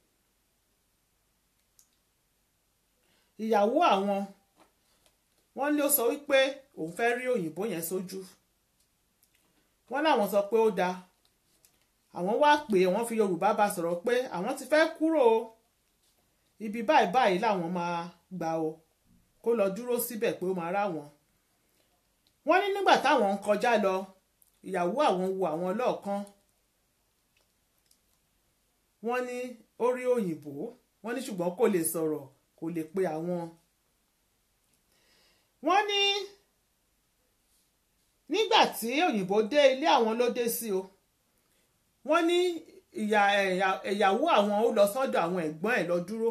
ìyàwó àwọn wọ́n ní ó sọ wípé òun fẹ́ rí òyìnbó yẹn sójú wọ́n láwọn sọ pé ó dáa àwọn wá pé wọ́n fi yorùbá bá sọ̀rọ̀ pé àwọn ti fẹ́ kúrò ibi báyìí báyìí làwọn máa gbà o kó lọ dúró síbẹ̀ pé ó máa rá wọn wọ́n ní nígbà táwọn ń kọjá lọ ìyàwó àwọn wo àwọn lọ́ọ̀kan wọ́n ní ó rí òyìnbó wọ́n ní ṣùgbọ́n kò lè sọ̀rọ̀ kò lè pe àwọn. wọ́n ní nígbà tí òyìnbó dé ilé àwọn ló dé sí o wọ́n ní ìyá ìyàwó àwọn ó lọ sọ́dọ̀ àwọn ẹ̀gbọ́n ẹ̀ lọ dúró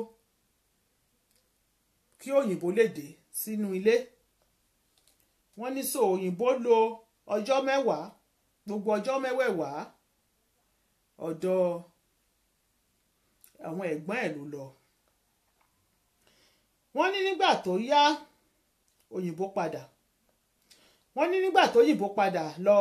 kí òyìnbó lè dé sínú ilé wọ́n ní so òyìnbó lo ọjọ́ mẹ́wàá gbogbo ọjọ́ mẹ́wẹ̀ẹ̀wá ọ̀dọ̀ àwọn ẹ̀gbọ́n ẹ̀ ló lọ. wọ́n ní nígbà tó yá òyìnbó padà wọ́n ní nígbà tó yìnbó padà lọ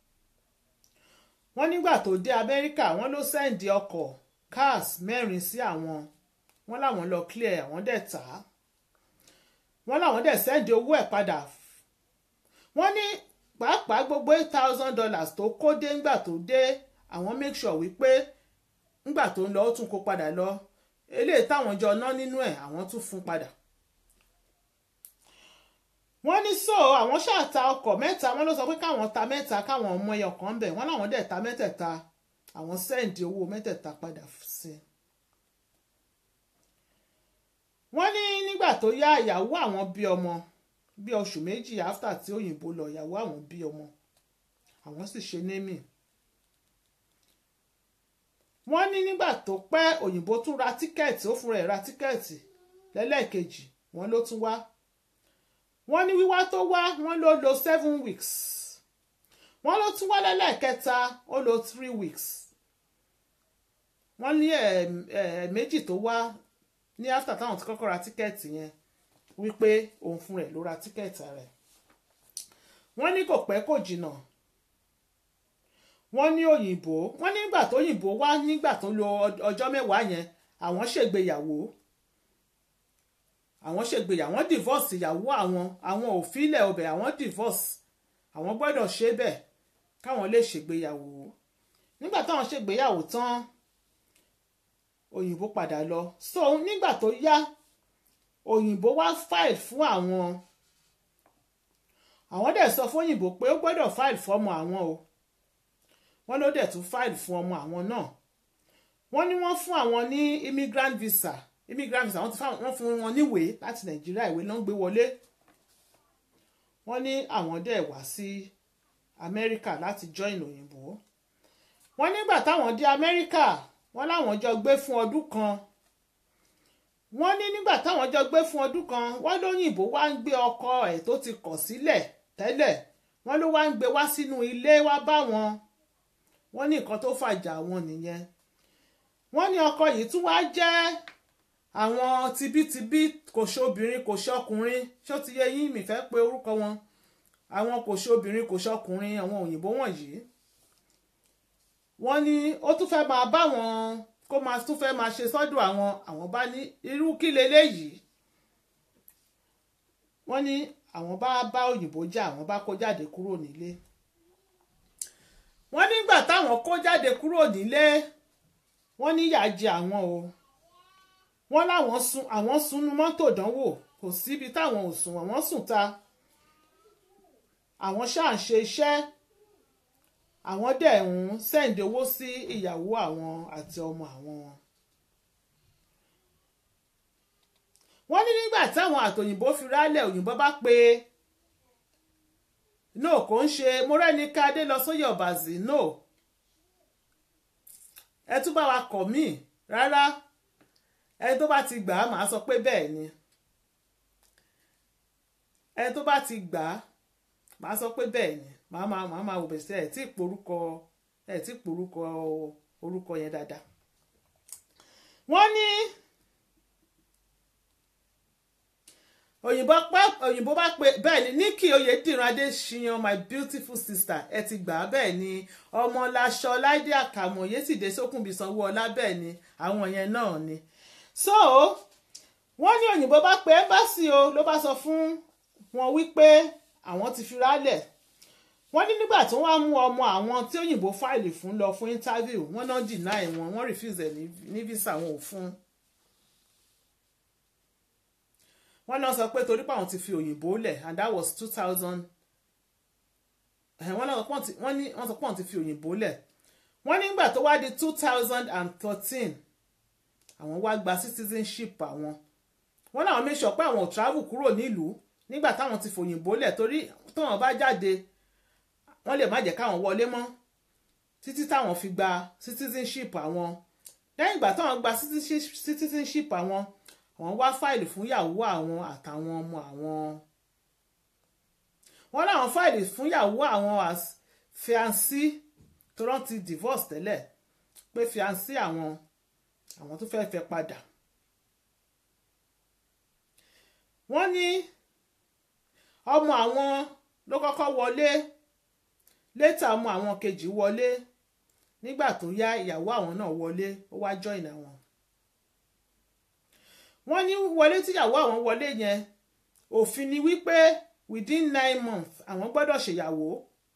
wọ́n nígbà tó dé amẹ́ríkà wọ́n ló sẹ́ǹdì ọkọ̀ cars mẹ́rin sí àwọn wọ́n láwọn lọ clear àwọn dẹ̀ tà á wọ́n láwọn dẹ̀ sẹ́ǹdì owó ẹ̀ padà wọ́n ní pàápàá gbogbo eight thousand dollars tó kó dé ńgbà tó dé àwọn make sure wípé ńgbà tó ń lọ ó tún kó padà lọ eléyìí táwọn jọ ná nínú ẹ̀ àwọn tún fún padà. wọ́n ní so àwọn ṣáà ta ọkọ̀ mẹ́ta wọ́n ló sọ pé káwọn ta mẹ́ta káwọn ọmọ ẹyọ kan ń bẹ̀ wọ́n láwọn dẹ̀ ta mẹ́tẹ̀ẹ̀ta àwọn sẹ́ǹdì owó mẹ́tẹ̀ẹ̀ta padà sí i. wọ́n ní nígbà tó yá ìyàwó àwọn bí ọmọ bí oṣù méjì after tí òyìnbó lọ ìyàwó àwọn bí ọmọ àwọn sì ṣe némì wọ́n ní nígbà tó pẹ́ òyìnbó tún ra tíkẹ́ẹ̀tì ó fúnra ẹ̀ ra tíkẹ́ẹ̀tì lẹ́lẹ́ẹ̀kejì wọ́n ló tún wá wọ́n ní wíwá tó wá wọ́n ló lo seven weeks wọ́n ló tún wá lẹ́lẹ́ẹ̀kẹta ó lo three weeks wọ́n ní ẹ̀ẹ̀méjì tó wá ní after táwọn ti kọ́kọ́ ra tíkẹ́ẹ̀tì yẹn wípé òun fún rẹ̀ ló ra tíkẹ́ẹ̀tì rẹ̀ wọ́n ní kò pẹ́ kò jìnnà wọ́n ní òyìnbó wọ́n nígbà tó òyìnbó wá nígbà tó lo ọjọ́ mẹ́wàá yẹn àwọn ṣègbéyàwó àwọn ṣègbéyàwó wọ́n divorce ìyàwó àwọn àwọn ò filẹ̀ ọbẹ̀ àwọn divorce àwọn gbọ́dọ̀ ṣe bẹ́ẹ̀ káwọn lè ṣègbéyàwó nígbà táwọn ṣègbéyàwó tán òyìnbó padà lọ so nígbà tó yá òyìnbó wá file fún àwọn àwọn dẹ̀ sọ fún òyìnbó pé ó gbọ́dọ̀ file fọ́mọ àwọn o wọ́n ló dẹ̀ tún file fún ọmọ àwọn náà wọ́n ní wọ́n fún àwọn ní immigrant visa immigrant visa wọ́n fún wọn níwèé láti nàìjíríà ìwé ló ń gbé wọlé wọ́n ní àwọn dẹ̀ wá sí amẹ́ríkà láti join òyìnbó wọ́n nígbà táwọn dé amẹ́ríkà wọ́n láwọn jọ gbé fún ọdún kan wọ́n ní nígbà táwọn jọ gbé fún ọdún kan wọ́n lóyìnbó wá ń gbé ọkọ ẹ̀ tó ti kọ̀ sílẹ̀ tẹ́lẹ̀ wọ́n ló wá ń gbé wá sínú ilé wá bá wọn wọ́n ní nǹkan tó fàjà wọn nìyẹn wọ́n ní ọkọ yìí tún wá jẹ́ àwọn tibítibí kò ṣe obìnrin kò ṣe ọkùnrin ṣó ti yẹ yín mi fẹ́ pe orúkọ wọn àwọn kò ṣe obìnrin kò ṣe ọkùnrin àwọn òyìnbó wọ̀nyí wọ́n ní ó tún fẹ́ máa bá wọn kó máa tún fẹ́ máa ṣe sọ́dọ̀ àwọn àwọn bá ní irú kí leléyìí wọ́n ní àwọn bá bá òyìnbó jà àwọn bá kó jáde kúrò nílé wọ́n nígbà táwọn kó jáde kúrò nílé wọ́n ní ìyà jẹ àwọn o wọ́n láwọn sun àwọn sunú mọ́tò dánwò kò síbi táwọn ò sùn àwọn sùn ta àwọn ṣáà ń ṣe iṣẹ́ àwọn dẹ̀ ń sẹ́ǹdì owó sí ìyàwó àwọn àti ọmọ àwọn. wọ́n ní nígbà táwọn àtòyìnbó fi rálẹ̀ òyìnbó bá pe no kò ń ṣe Mọ́rẹ́níkẹ́ Adélọsóyè Ọ̀bàzì no ẹ tún bá wa kọ̀ mí rárá ẹni tó bá ti gbà á màá sọ pé bẹ́ẹ̀ ni ẹni tó bá ti gbà á màá sọ pé bẹ́ẹ̀ ni màá máa màá máa wò bẹ̀sẹ̀ ẹ̀ tí ì porúkọ ẹ̀ tí ì porúkọ orúkọ yẹn dáadáa wọ́n ní òyìnbó pẹ́ òyìnbó bá pe bẹ́ẹ̀ ni Nikki Oyèdìran Adéṣiyàn my beautiful sister ẹ ti gbà á bẹ́ẹ̀ ni ọmọláṣọ láìdé àkàmọ̀ yétìdé sókùnbí sanwó-ọlá bẹ́ẹ̀ ni àwọn yẹn náà ni so wọ́n ní òyìnbó bá pe ẹ́mbásì o ló bá sọ fún wọn wípé àwọn ti fi rálẹ̀ wọ́n ní nígbà tí wọ́n á mú ọmọ àwọn tí òyìnbó fáìlì fún lọ fún interview wọ́n náà deny wọn wọ́n refuse ẹ̀ ní visa wọn ò fún un wọ́n náà sọ pé torí pé àwọn ti fi òyìnbó lẹ̀ and that was two thousand wọ́n náà wọ́n ní wọ́n sọ pé àwọn ti fi òyìnbó lẹ̀ wọ́n nígbà tó wá di two thousand and thirteen àwọn wá gba citizenship àwọn wọ́n náà make sure pé àwọn ò travel kúrò nílùú nígbà táwọn ti fòyìnbó lẹ̀ torí táwọn bá jáde wọ́n lè má jẹ́ káwọn wọlé mọ́ títí táwọn fi gba citizenship àwọn lẹ́yìn ìgbà táwọn gba citizenship àwọn àwọn wá fáìlì fún ìyàwó àwọn àtàwọn ọmọ àwọn wọ́n láwọn fáìlì fún ìyàwó àwọn as fiancé tó rán ti divorce tẹ́lẹ̀ pé fiancé àwọn àwọn tó fẹ́ẹ́ fẹ́ padà wọ́n ní ọmọ àwọn ló kọ́kọ́ wọlé létà ọmọ àwọn kejì wọlé nígbà tó yá ìyàwó àwọn náà wọlé ó wá join àwọn wọ́n ní wọlé tíyàwó àwọn wọlé yẹn òfin ni wípé within nine months àwọn gbọ́dọ̀ ṣèyàwó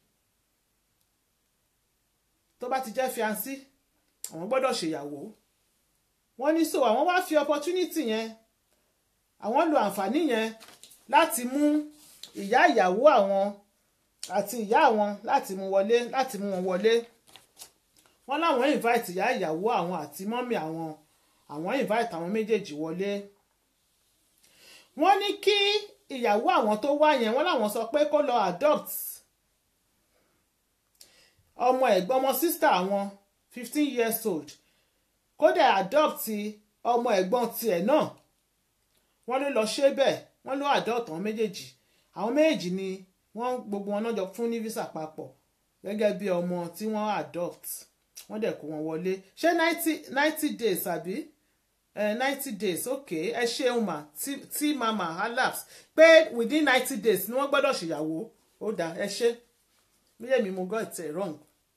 tó bá ti jẹ́ fiancé àwọn gbọ́dọ̀ ṣèyàwó wọ́n ní so àwọn wá fi opportunity yẹn àwọn lo àǹfààní yẹn láti mú ìyá ìyàwó àwọn àti ìyá àwọn láti mú wọlé láti mú wọn wọlé wọ́n láwọn invite ìyá ìyàwó àwọn àti mọ́mì àwọn àwọn invite àwọn méjèèjì wọlé wọ́n ní kí ìyàwó àwọn tó wá yẹn wọ́n láwọn sọ pé kó lọ adopt ọmọ ẹ̀gbọ́n ọmọ sister àwọn fifteen years old kódà adopt ọmọ ẹ̀gbọ́n tiẹ̀ náà wọ́n ló lọ ṣe bẹ́ẹ̀ wọ́n ló adopt àwọn méjèèjì àwọn méjèèjì ni wọ́n gbogbo wọn náà jọ fún ní visa papọ̀ gẹ́gẹ́ bí ọmọ tí wọ́n adopt wọ́n dẹ̀ kó wọn wọlé ṣé ninety ninety days àbí ninety days ok ẹ ṣeun mà tí mama alaps pé within ninety days ni wọ́n gbọ́dọ̀ ṣèyàwó ó dáa ẹ ṣe bíyẹ̀ mi mo got it wrong.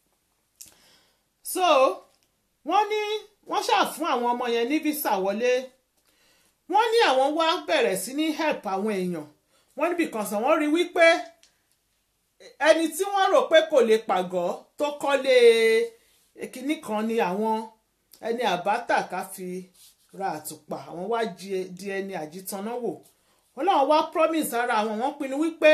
so wọ́n ní wọ́n ṣáà fún àwọn ọmọ yẹn ní visa wọlé wọ́n ní àwọn wá bẹ̀rẹ̀ sí ní help àwọn èèyàn wọ́n níbi kan sàn wọ́n rí wípé ẹni tí wọ́n rò pé kò lè pàgọ́ tó kọ́lé kinní kan ni àwọn ẹni àbátà ká fi ra àtùpà àwọn wá di ẹni àjítaná wò wọ́n láwọn wá promise ara àwọn wọ́n pinnu wípé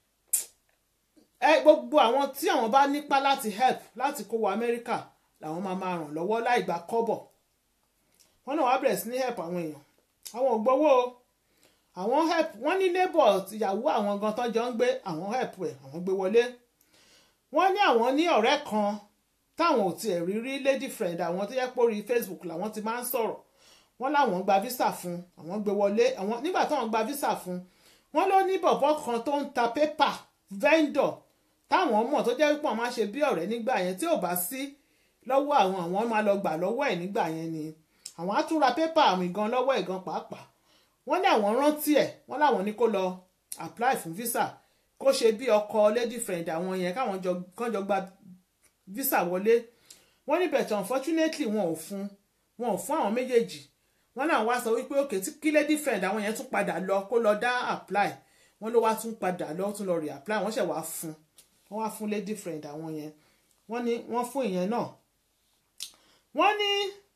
ẹ gbogbo àwọn tí àwọn bá nípa láti help láti kó wọ Amẹ́ríkà làwọn máa máa ràn lọ́wọ́ láì gba kọ́bọ̀ wọ́n náà wá bẹ̀rẹ̀ sí ní help àwọn èèyàn àwọn ò gbowó àwọn help wọ́n ní neighbor ìyàwó àwọn gan tán jọ ń gbé àwọn help ẹ̀ àwọn gbé wọlé wọ́n ní àwọn ní ọ̀rẹ́ kan táwọn ò tiẹ̀ rí rí lady friend àwọn tó yẹ pé orí Facebook làwọn ti máa ń sọ̀rọ̀ wọ́n láwọn gba visa fún àwọn gbé wọlé àwọn nígbà táwọn gba visa fún wọ́n ló ní bọ̀bọ̀ kan tó ń ta pépà vendor táwọn mọ̀ tó jẹ́ pé wọ́n máa ṣe bí ọ̀rẹ́ nígbà yẹn tí ò bá sí lọ́wọ́ àwọn àwọn máa lọ gbà lọ́wọ́ ẹ̀ nígbà yẹn ni àwọn á tún ra pépà àwìn gan lọ́wọ́ ẹ̀ gan pàápàá wọ́n ní àwọn rántí ẹ̀ wọ́n láwọn ní kó lọ apply fún visa kó ṣe bí ọkọ lady friend àwọn yẹn káwọn jọ kán jọ gba visa wọlé wọ́n ní bẹ̀tẹ̀ unfortunately wọn ò fún wọn ò fún àwọn méjèèjì wọ́n náà wá sọ wípé òkè tí kí lady friend àwọn yẹn tún padà lọ kó lọ dá apply wọ́n ló wá tún padà lọ tún lọ re apply wọ́n ṣẹ̀ wá fún wọ́n wá fún lady friend àwọn yẹn wọ́n ní wọ́n fún ìyẹn náà wọ́n ní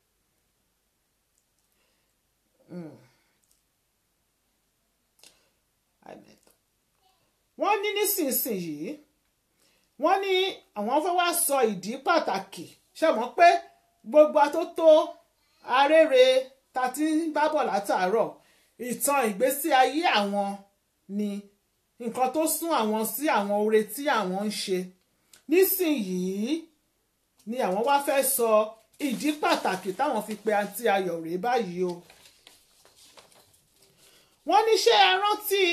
wọ́n ní nísinsìnyí wọ́n ní àwọn fẹ́ wá sọ ìdí pàtàkì ṣe mọ̀ pé gbogbo atótó arére ta ti ń bábọ̀ látàárọ̀ ìtàn ìgbésí ayé àwọn ni nǹkan tó sún àwọn sí àwọn oore tí àwọn ń ṣe nísìnyìí ni àwọn wá fẹ́ sọ ìdí pàtàkì táwọn fi pe àǹtí ayọ̀ rèé báyìí o wọ́n ní ṣé ẹ rántí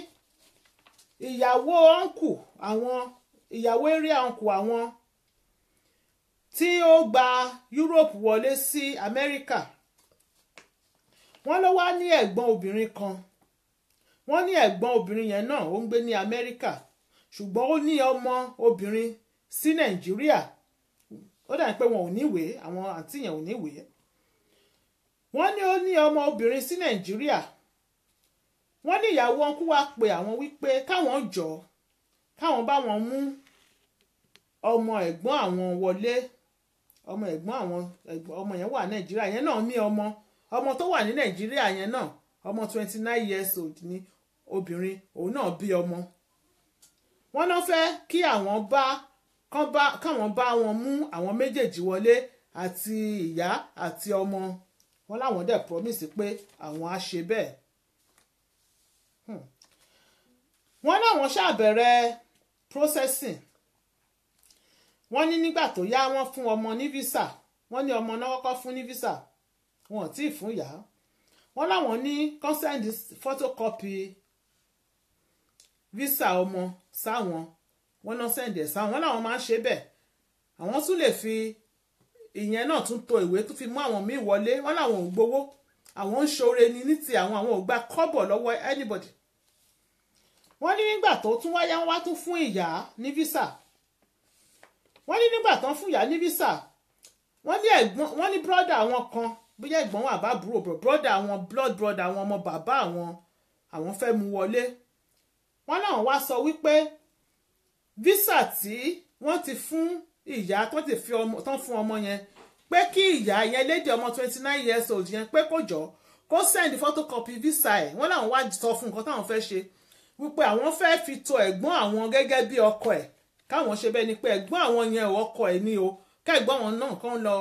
ìyàwó ọ̀nkù àwọn ìyàwó area ọ̀nkù àwọn tí ó gba Europe wọlé sí Amẹ́ríkà wọ́n ló wá ní ẹ̀gbọ́n obìnrin kan wọ́n ní ẹ̀gbọ́n obìnrin yẹn náà ó ń gbé ní Amẹ́ríkà ṣùgbọ́n ó ní ọmọ obìnrin sí Nàìjíríà ó dà pé wọn ò níwèé àwọn àǹtí yẹn ò níwèé wọ́n ní ó ní ọmọ obìnrin sí Nàìjíríà wọ́n ní ìyàwó wọn kú wá pé àwọn wípé káwọn jọ káwọn bá wọn mú ọmọ ẹ̀gbọ́n àwọn wọlé ọmọ ẹ̀gbọ́n àwọn ọmọ yẹn wà Nàìjíríà yẹn náà ní ọmọ ọmọ tó wà ní Nàìjíríà yẹn náà ọmọ twenty nine years old ni obìnrin òun náà bí ọmọ wọ́n náà fẹ́ kí àwọn bá káwọn bá wọn mú àwọn méjèèjì wọlé àti ìyá àti ọmọ wọn láwọn dẹ̀ promise pé àwọn á ṣe bẹ́ẹ̀ wọ́n láwọn ṣàbẹ̀rẹ̀ processing wọ́n ní nígbà tó yá wọ́n fún ọmọ ní visa wọ́n ní ọmọ náà kọ́kọ́ fún ní visa wọn ò tí ì fún ìyá wọ́n láwọn ní consent photocopy visa ọmọ sáwọn wọ́n náà send ẹ̀ sáwọn wọ́n láwọn máa ń ṣe bẹ́ẹ̀ àwọn tún lè fi ìyẹn náà tún to ìwé tó fi mú àwọn míì wọlé wọ́n láwọn ò gbowó àwọn ń ṣoore ni ní ti àwọn àwọn ò gba kọ́bọ̀ lọ́wọ́ anybody wọ́n ní nígbà tó tún wáyá wá tún fún ìyá ní visa wọ́n ní nígbà tán fún ìyá ní visa wọ́n ní ẹ̀gbọ́n wọ́n ní brọ́dà àwọn kan bóyá ẹ̀gbọ́n wọn àbá àbúrò brọ́dà àwọn blood brother àwọn ọmọ bàbá àwọn àwọn fẹ́ mú wọlé wọ́n náà wá sọ wípé visa tí wọ́n ti fún ìyá tó ti fi ọmọ tán fún ọmọ yẹn pé kí ìyá yẹn lédè ọmọ twenty nine years old yẹn pé kó jọ kó send photocopy visa ẹ̀ wọ́n làwọn wá sọ fún nǹkan táwọn fẹ́ ṣe wípé àwọn fẹ́ fi to ẹ̀gbọ́n àwọn gẹ́gẹ́ bí ọkọ ẹ̀ káwọn ṣe bẹ́ẹ̀ ni pé ẹ̀gbọ́n àwọn yẹn ọkọ ẹ̀ ní o kẹ́gbọ́n wọn náà kàn lọ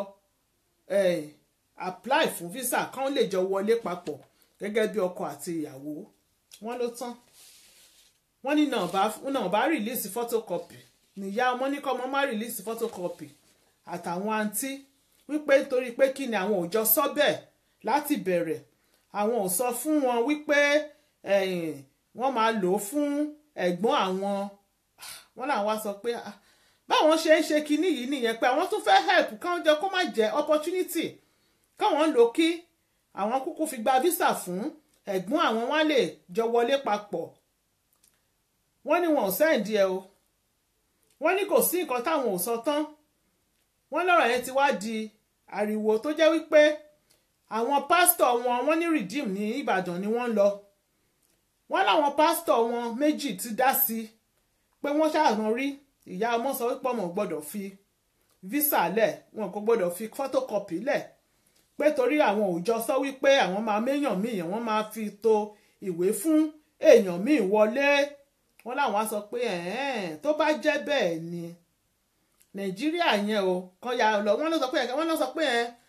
apply fún visa kán lè jọ wọlé papọ̀ gẹ́gẹ́ bí ọkọ àti ìyàwó wọ́n ló tán wọ́n ní náà bá release photocopy níyà ọmọ ní kọ́ ọmọ má release photocopy àtàwọn àǹtí wípé nítorí pé kí ni àwọn ò jọ sọ bẹ́ẹ̀ láti bẹ̀rẹ̀ àwọn ò sọ fún wọn wípé wọ́n máa lò ó fún ẹ̀gbọ́n àwọn wọ́n làwọn wá sọ pé báwọn ṣe ń ṣe kinní yìí nìyẹn pé àwọn tún fẹ́ help káwọn jẹ kó má jẹ́ opportunity káwọn lò kí àwọn kúkú fi gba visa fún ẹ̀gbọ́n àwọn wá lè jọ wọlé papọ̀ wọ́n ní wọn ò sẹ́ǹdì ẹ o wọ́n ní kò sí nǹkan táwọn ò sọ tán wọ́n lọ́rọ̀ yẹn ti wá di ariwo tó jẹ́ wípé àwọn pásítọ̀ wọn wọ́n ní redeem ní Ìbàdàn ni wọ́n lọ wọ́n láwọn pásítọ̀ wọn méjì ti dá sí pé wọ́n ṣàrán rí ìyá ọmọ sọ wípé ọmọ gbọ́dọ̀ fi visa lẹ̀ wọn kò gbọ́dọ̀ fi photocopy lẹ̀ pé torí àwọn òòjọ́ sọ wípé àwọn máa méyàn míì wọ́n máa fi to ìwé fún èèyàn míì wọlé wọ́n láwọn á sọ pé tó bá jẹ́ bẹ́ẹ̀ ni nàìjíríà yẹn o kan ya lọ wọ́n lọ sọ pé wọ́n lọ sọ pé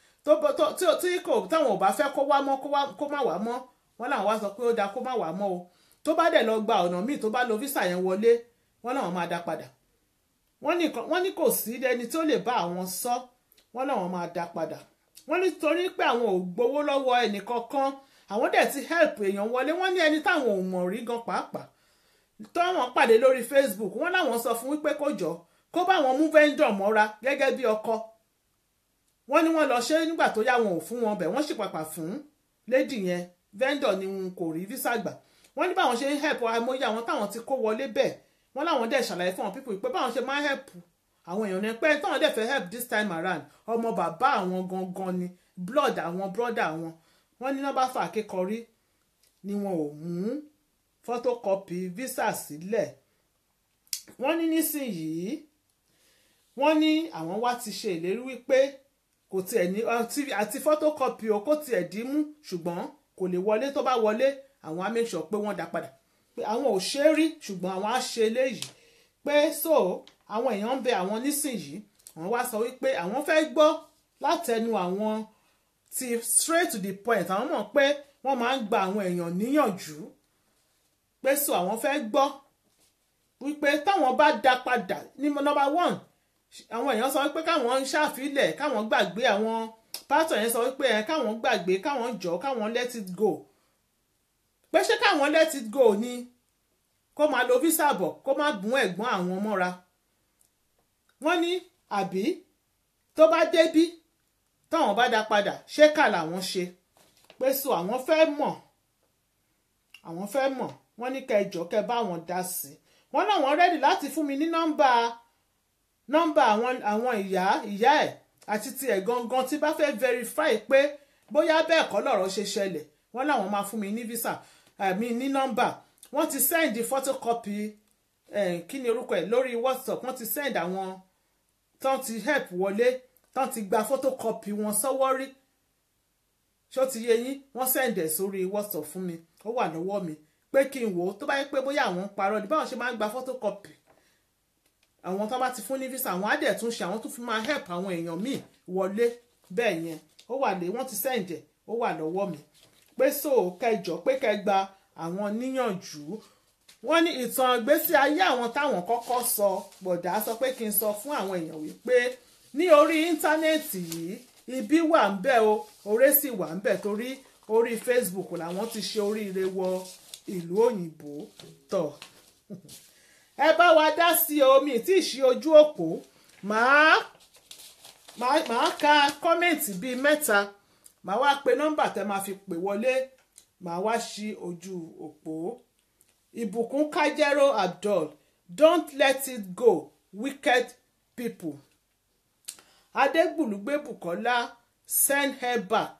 tí kò táwọn ò bá fẹ́ kó wá mọ́ kó má wá mọ́ wọ́n làwọn wá sọ pé ó dáa kó má wá mọ́ o tó bá dẹ̀ lọ gba ọ̀nà míì tó bá lo visa yẹn wọlé wọ́n làwọn máa dá padà wọ́n ní kò sí ẹni tó lè bá àwọn sọ wọ́n làwọn máa dá padà wọ́n ní torí pé àwọn ò gbowó lọ́wọ́ ẹnìkankan àwọn dẹ̀ ti help èèyàn wọlé wọ́n ní ẹni táwọn ò mọ̀ rí gan pàápàá tọ́wọ́n pàdé lórí Facebook wọ́n láwọn sọ fún wípé kó jọ kó bá wọn mú vendor mọ́ra gẹ́gẹ́ bí ọkọ wọ́n ní wọ́n lọ ṣe nígbà tó yá wọn ò fún wọn bẹ̀ wọ́n sì pàpà fún lady yẹn vendor ni wọn kò rí visa gbà wọ́n ní báwọn ṣe ń help àmóyá àwọn táwọn ti kó wọlé bẹ́ẹ̀ wọ́n láwọn dẹ̀ ṣàlàyé fún àwọn people pé báwọn ṣe máa ń help àwọn èèyàn ní pé táwọn dẹ̀ fẹ́ help this time around ọmọ bàbá àwọn gangan ni blood àwọn brother àwọn wọ́n ní nọ́mbà fà kékọrí ni wọn ò mú photocopy visa sílẹ̀ wọ́n ní nísìnyìí wọ́n ní àwọn wá ti ṣe ìlérí wípé kò tiẹ̀ ní àti photocopy o kò tiẹ̀ dín mú ṣùgbọ́n kò lè wọlé tó bá wọlé àwọn á make sure pé wọ́n dá padà pé àwọn ò ṣe é rí ṣùgbọ́n àwọn á ṣe eléyìí pé so àwọn èèyàn ń bẹ àwọn nísìnyìí wọ́n wá sọ wípé àwọn fẹ́ gbọ́ látẹnu àwọn ti straight to the point àwọn mọ̀ pé wọ́n máa ń gba àwọn èèyàn níyànjú pé so àwọn fẹ́ gbọ́ wípé táwọn bá dá padà ní number one àwọn èèyàn sọ wípé káwọn ń ṣàfilẹ̀ káwọn gbàgbé àwọn pásítọ̀ yẹn sọ wípé ẹ káwọn gbàgbé káwọn jọ káwọn let it go pé ṣé káwọn let it go ni kó máa lo visa bọ̀ kó má bùn ẹ̀gbọ́n àwọn mọ́ra wọ́n ní àbí tó bá débí táwọn bá dá padà ṣé kà làwọn ṣe pé so àwọn fẹ́ mọ̀ àwọn fẹ́ mọ̀ wọ́n ní kẹjọ kẹ bá wọn dá sí i wọ́n náà wọ́n rẹ́dì láti fún mi ní nọ́mbà nọ́mbà àwọn àwọn ìyá ìyá ẹ̀ àti tiẹ̀ gangan tí bá fẹ́ verify pé bóyá bẹ́ẹ̀ kọ́ lọ̀rọ̀ ṣe ṣẹlẹ̀ wọ́n láwọn máa fún mi ní visa àmì ní nọ́mbà wọ́n ti send photocopy eh, kí ni orúkọ ẹ̀ lórí whatsapp wọ́n ti send àwọn tán ti help wọlé tán ti gba photocopy wọn sọ́wọ́ rí ṣó ti yé yín wọ́n send ẹ̀ sórí whatsapp fún mi ó wà lọ́wọ́ mi pé kí n wò ó tó bá yẹ pé bóyá àwọn ń parọ́ ni báwọn ṣe máa ń gba photocopy àwọn tó bá ti fún ní visa àwọn á dẹ̀ tún ṣe àwọn tó fi máa help àwọn èèyàn míì wọlé bẹ́ẹ̀ yẹn ó wà lé wọ́n ti send ẹ̀ ó wà lọ́wọ́ mi pé so kẹjọ pé kẹgba àwọn níyànjú wọ́n ní ìtàn ìgbésí ayé àwọn táwọn kọ́kọ́ sọ bọ̀dá sọ pé kí n sọ fún àwọn èèyàn wípé ní orí íńtánẹ́ẹ̀tì yìí ibi wà ń bẹ̀ o oore sì wà ń bẹ̀ torí orí Facebook làwọn ti ṣe oríire wọ ìlú òyìnbó tọ̀ ẹ bá wa dá sí omi tí ì ṣe ojú òpó màá màá ka kọ́mẹ̀ntì bíi mẹ́ta màá wá pe nọ́mbà tẹ́ máa fi pè wọlé màá wá ṣí ojú òpó ìbùkún kájẹ́rò abdul don't let it go wicked people adégbùlùgbé bukola send her back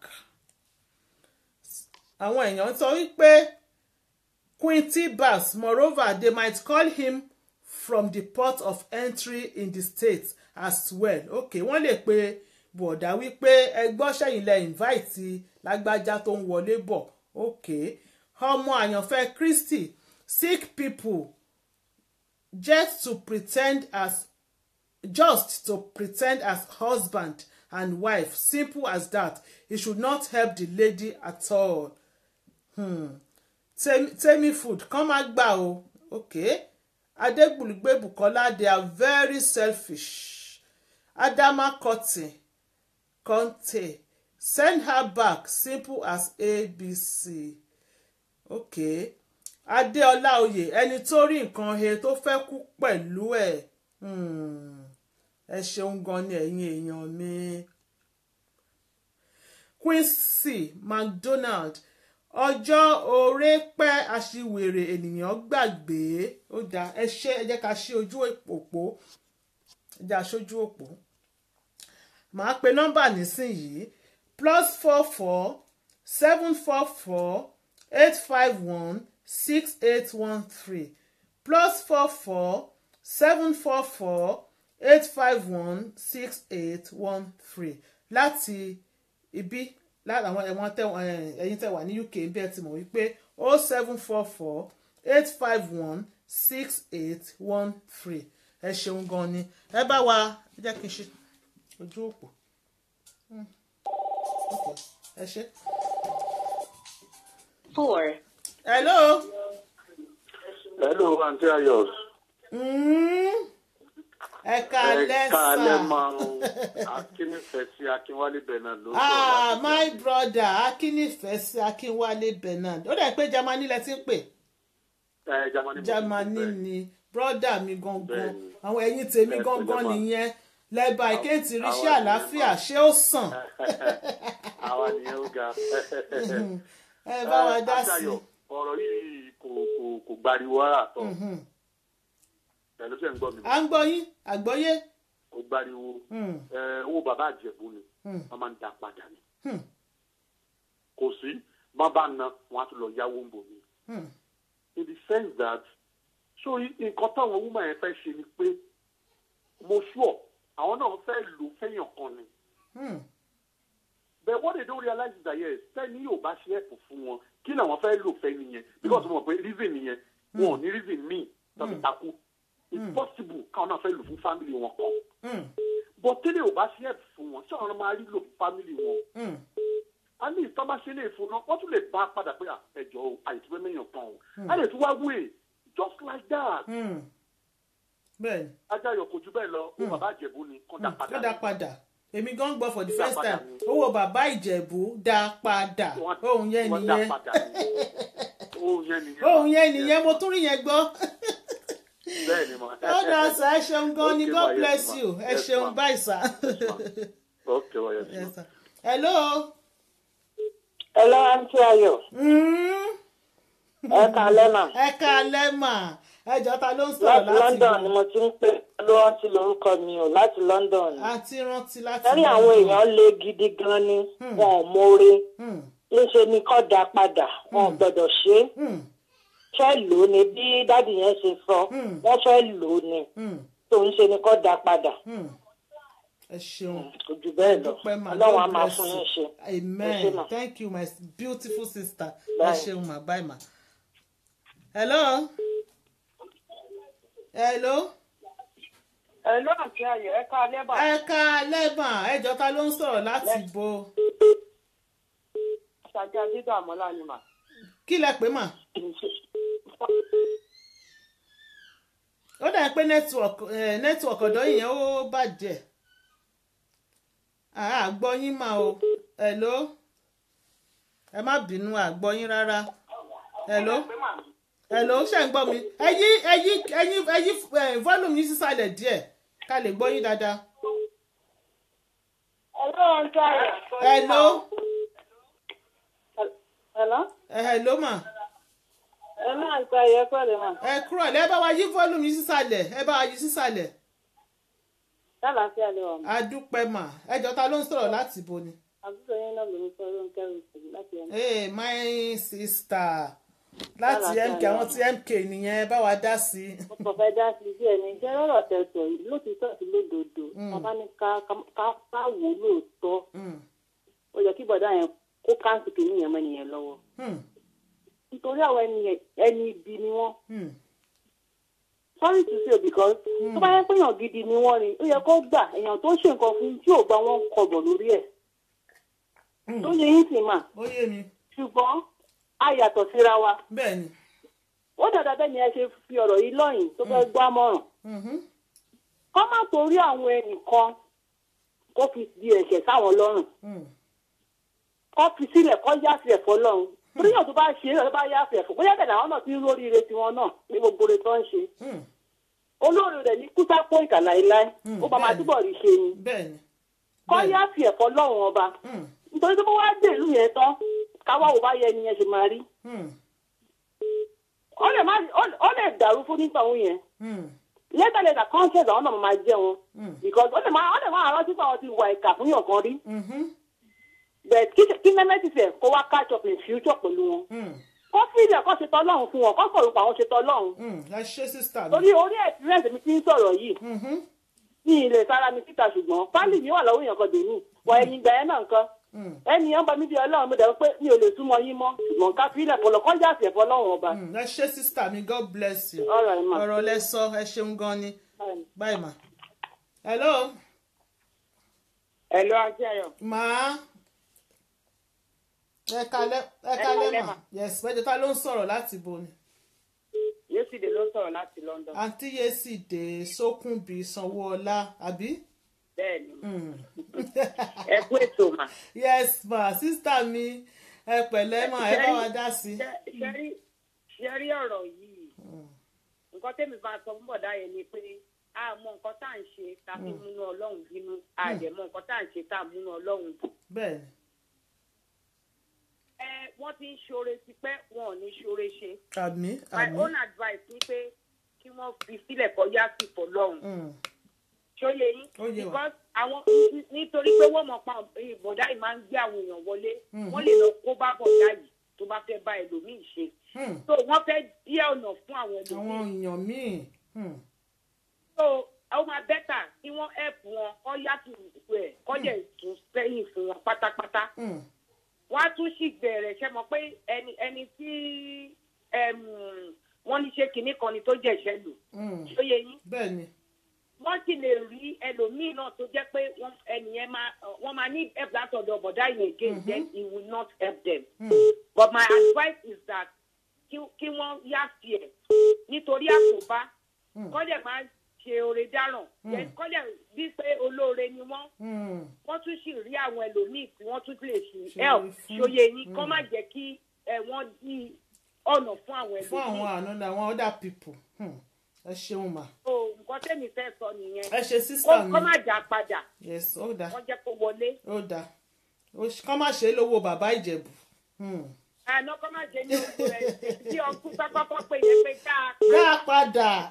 àwọn èèyàn sọ wípé quinty bass moreover they might call him from the port of entry in the state as well okay wọ́n lè pe bọ̀dá wípé ẹgbọ́n sẹ́yìn lẹ invite lágbájá tó ń wọlé bọ̀ okay ọmọ àyànfẹ́ Kristi sick people just to pretend as just to pretend as husband and wife simple as that he should not help the lady at all hmm. temi food kàn máa gbà o okay adegbulugbe bukola they are very selfish adama cotton conte send her back simple as abc okay adéọlá oyè ẹni tó rí nǹkan he tó fẹ́ kú pẹ̀lú ẹ̀ ẹ ṣeun gan ni ẹ̀yin èèyàn mi quincy macdonald ọjọ́ oore pẹ́ aṣiwèrè ènìyàn gbàgbé ó da ẹ ṣe ẹ jẹ́ ká ṣí ojú òpó ẹ jẹ́ aṣojú òpó màá pe nọ́mbà nísìnyìí plus four four seven four four eight five one six eight one three plus four four seven four four eight five one six eight one three láti ibi lára àwọn ẹ̀wọ̀n ẹ̀yin tẹ̀ wà ní UK bí ẹ ti mọ̀ wípé o seven four four eight five one six eight one three ẹ ṣeun gan ni ẹ bá wa ẹ jẹ́ kí n ṣe ojú òpó ẹ ṣe. Four. hello. hello aunty ayos. Mm. ẹ káalẹ́ ẹ káalẹ́ sà. máa ń akínnífẹ̀ẹ́ sí akínwálé bernard ló ah sọ̀rọ̀ láti my brother akínnífẹ̀ẹ́ sí akínwálé bernard ó dẹ̀ pé germany lẹ ti ń pè ẹ jamani mo ti germany fẹ́. ni brother mi gangan Bẹ́ẹ̀ni. àwọn ẹ̀yin tèmi Ẹ gangan pẹ̀lẹ́ mà. nìyẹn lẹ́bàá ìkéètì ríṣẹ́ àwa àlàáfíà nìyẹn ṣé ó sàn àwa nìyẹn ó ga. ẹ bá wa dá Aunty sí Ayọ̀, ọ̀rọ̀ yìí kò kò kò gbariwo rárá tọ̀ pẹ̀lú sẹ́ ń gbọ́ mi à ń gbọ́ yín àgbọ́yé kò gbariwo Mm, ẹ, owó bàbá àjẹ̀bú ni Mm. wọ́n máa ń da padà ni Hmm. kò sí má bá na wọ́n á tún lọ yáwó ń bò mí. mm, in the sense that so i- nǹkan táwọn woman yẹn fẹ́ ṣe ni pé mo sure àwọn náà fẹ́ lò fẹ́yàn kan ni mm, but what they don't realize is that yes tẹ́ni yóò bá ṣe ẹ̀pù fún wọn kí làwọn fẹ́ lò fẹ́ nìyẹn because mo mọ̀ pé reason nìyẹn wọn ò ní reason míì tàbí takú it's possible káwọn náà fẹ́ lò fún family wọn kan mm, but tẹ́lẹ̀ ò bá ṣe ẹ̀pù fún wọn ṣé àwọn náà máa rí lò fún family wọn mm, a ní ìtọ́ bá ṣe lè fún náà wọ́n tún lè bá a padà pé à, ẹjọ́ o àìtúwẹ́ mẹ́yàn kan o a lè tún wá wé just like that mm, bẹ́ẹ̀ni ajá ayọ̀ kò jù bẹ́ẹ̀ lọ ó bàbá àjẹ̀bú ni kó dá padà ó dá padà èmi gan gbọ́ for the Dá first padà time ni. owó bàbá ìjẹ̀bú dá padà Wọ́n- ohun yẹn wọ́n dá nìyẹn padà ni. ohun yẹn nìyẹn ohun yẹn nìyẹn mo tún rí yẹn gbọ́ bẹ́ẹ̀ ni mo. ó dá sá ẹ ṣeun gan ni Okay, god ma, yes, bless ma. you ẹ Yes, ṣeun ma. báyìí sá. ok wa yes Yes, ma. sir. hello. Hello, Aunty Ayọ̀. Mm. Ẹ kálẹ́ mà. ẹ káalẹ́ mà ẹjọ́ ta ló ń sọ̀rọ̀ Láti láti London ni bọ̀ mo ti ń pè ló rántí lórúkọ mi ò láti London. ni. àti rántí láti Sẹ́rí àwọn èèyàn le gidi gan ni wọn ò mórè. Hmm. Léṣe ni kọ́ da padà, wọn ò gbọ́dọ̀ ṣe é. Hmm. Fẹ́ lò ó ni bí dádì yẹn ṣe sọ, Hmm. wọ́n fẹ́ lò ó ni. Hmm. Tó ń ṣe ni kọ́ da padà. Hmm. ẹ ṣeun Kò jù bẹ́ẹ̀ lọ. dúpẹ́ mà Ọlọ́run á God máa bless fún you. yín ṣe. Ẹ ṣé amen mà. thank you my beautiful sister ẹ Bye. ṣeun mà bye mà. hello. hello. Hello, Aunty Ayọ̀, ẹ kálẹ́ bà. ẹ káalẹ́ mà ẹjọ́ ta ló ń sọ̀rọ̀ láti bo Ṣàjá dídọ̀ àmọ́lá ni mà. kí lẹ pé mà. ó dà pé network eh, network ọ̀dọ́ yìnyẹn ó bàjẹ́ àgbọ̀ yín mà o hello ẹ má bínú àgbọ̀ yín rárá hello hello ṣe ń gbọ́ mi ẹ yí ẹ yí ẹ yí ẹ yí eh, volume yín sísàlẹ̀ díẹ̀ ká lè gbọ́ yín dáadáa Hello, Aunty Ayọ̀. hello Hello. ẹ hello mà Ẹ máa gba ẹ̀yẹ pẹ̀lú mà. ẹ kúrò lẹ́ ẹ bá wa yí volume yín sísàlẹ̀ ẹ bá wa yí sísàlẹ̀ Lálàáfíà lè wà mọ́. adúpẹ́ mà ẹjọ́ ta ló ń sọ̀rọ̀ láti bo ni. àbúrò yín náà ló ń sọ ló ń kẹrù sí láti ẹnu. Hey, my sister láti Bára mk sọ̀rọ̀. àwọn tí mk nìyẹn bá wa dá sí i. mo kàn fẹ́ dá sí sí ẹni jẹ́ lọ́rọ̀ tẹ̀sọ̀ yìí lótìtọ́ àti lódodo bàbá ní ká ká- ká ká wò ó lóòótọ́ Mm, ó yẹ kí bọ̀dá yẹn kó káńsì kìíní yẹn mọ́ ẹnìyẹn lọ́wọ́ mm, nítorí àwọn ẹni yẹn ẹni ibi ni wọ́n mm, sorry to say because tó bá yẹ pé èèyàn gidi ni wọ́n ni ó yẹ kó gbà èèyàn tó ṣe nǹkan fún tí ò gba wọn kọbọ̀ lórí ẹ̀ mm. tó yẹ yín sì mà ó yé mi ṣùgbọ́n a yàtọ̀ síra wa bẹ́ẹ̀ ni. ó dàda bẹ́ẹ̀ ni ẹ ṣe fi ọ̀rọ̀ yìí lọ́yìn tó fẹ́ gbọ́ àmọ̀ràn Mhm, kọ́ má torí àwọn ẹnìkan kó fi di ẹ̀ṣẹ̀ sáwọn lọ́rùn mm, kọ́ fi sílẹ̀ kọ́ yáfi ẹ̀fọ́ lọ́run torí yàn tó bá ṣe é tó bá yáfi ẹ̀fọ́ bóyá bẹ̀rẹ̀ àwọn náà ti ń róríire tiwọn náà ní gbogbo rẹ̀ tó ń ṣe mm. olóore rẹ̀ ní kúsápó ìkà láéláé Mm, ó bá máa bẹ́ẹ̀ni. túbọ̀ rí ṣe ni bẹ́ẹ̀ ni. kọ́ bẹ́ẹ̀ ni. yáfi ẹ̀fọ́ lọ́run ọba Mm, nítorí tó bá wá dé ìlú yẹn tán káwá wo bá yẹ ẹni yẹn ṣe máa rí mm, ó lè má ó- ó lè dàrú fún nípa òun yẹn mm, lẹ́tà lẹ́tà conscience àwọn náà máa jẹ́ wọn mm, because ó lè má ó lè má rántí pé àwọn ti wà ìkà fún yàn kan rí mhm, but kí kí mẹ́mẹ́tì fẹ̀ kó wá catch up in future pẹ̀lú wọn mm, kó fílẹ̀ kó ṣe tọ́lọ́run fún wọn kó sọ̀rọ̀ pa àwọn ṣe tọ́lọ́run mm. ẹ ṣe sísá mi. torí orí experience mi ti ń sọ̀rọ̀ yìí Mhm, ní ilé sára mi síta ṣùgbọ́n fáìlì mi wà lọ́wọ́ èèyàn kan dèmí wọ ẹ̀yìn ìgbà yẹn náà nǹkan mm, ẹni yẹn ń bá mi bí ọlọ́run mi dẹ̀ pé mi ò lè súnmọ́ yín mọ́ ṣùgbọ́n ká fílẹ̀ kó lọ kọ́ jà sí ẹ̀fọ́ ọlọ́run ọba mm. ẹ ṣe sísá mi god bless you. ọ̀rọ̀ ẹ̀ mà. ọ̀rọ̀ lẹ sọ ẹ ṣeun gan ni báyìí mà. hello Hello, Aunty Ayọ̀. màá ẹ kalẹ́ ẹ kalẹ́ mà yes ẹjọ́ ta ló ń sọ̀rọ̀ láti bo ni. Yéṣìdè ló sọ̀rọ̀ láti London. àǹtí yéṣìdè sókùnbí sanwóọlá àbí. Bẹ́ẹ̀ni, Mm. ẹ kú ètò mà. yes ma sísítà mi ẹ pẹ̀lẹ́ mà ẹ bá wa dá sí i. Ṣé rí ọ̀rọ̀ yìí? Nǹkan tẹ́mi bá sọ fún bọ̀dá yẹn ni pé a mọ nǹkan tá à ń ṣe tá a fi múnú Ọlọ́run bínú. A dẹ̀ mọ nǹkan tá à ń ṣe tá a múnú Ọlọ́run dùn. bẹ́ẹ̀ ni Ẹ wọ́n ti ń ṣoore tipẹ́, wọn ò ní ṣoore ṣe. àmì My àmì. own advice ni pé kí wọ́n fi sílẹ̀ kọ́ yá sí pọ̀ lọ́hùn. Mm. ṣó yẹ yín Ó yé wa. because àwọn nítorí pé wọ́n mọ̀ pa bọ̀dá yìí máa ń gbé àwọn èèyàn wọlé Mhm. wọ́n lè lọ kó bá bọ̀dá yìí tó bá fẹ́ bá ẹlòmíì ṣe Hmm. so wọ́n fẹ́ díẹ̀ ọ̀nà fún àwọn àwọn ẹlòmíì èèyàn míì. Hmm. so ó máa bẹ́tà kí wọ́n help wọn kọ́ yàtọ̀ ẹ̀ kọ́ dẹ̀ tún sẹ́yìn fún wọn pátápátá Hmm. wọ́n á tún sì bẹ̀rẹ̀ ṣe mọ̀ pé ẹni ẹni tí ẹm, wọ́n ní ṣe kinní kan ni tó jẹ̀ṣẹ̀ lò Hmm. ṣó yẹ yín bẹ́ẹ̀ ni. wọ́n sì lè rí ẹlòmíì náà tó jẹ́ pé wọ́n ẹnìyẹn máa wọ́n máa ní help látọ̀dọ̀ bọ̀dá yẹn again then he will not help them. Hmm. but my advice is that kí kí wọ́n yá sí ẹ̀ nítorí àkóbá Hmm. kọ́ dẹ̀ máa ṣe oore dáràn yẹn kọ́lẹ̀ bí pé olóore ni wọ́n Mm. wọ́n tún sì rí àwọn ẹlòmíì tí wọ́n tún lè ṣe Ṣe help fún- ṣòye yín kọ́ má jẹ́ kí ẹ wọ́n di ọ̀nà fún àwọn fún àwọn ẹlòmíì àánú ni àwọn other people Hmm. ẹ ṣeun mà so nǹkan tẹ́mi fẹ́ sọ nìyẹn ẹ ṣe kó sísá mi kó má jà padà yes ó dáa wọ́n jẹ́ kó wọlé ó dáa Ó ṣ- kán má ṣe é lówó bàbá ìjẹ̀bù Hmm. àná kó má jẹ́ ní ojú rẹ̀ tí ọkùnrin pápákọ̀ pé yẹn pé dáa dá padà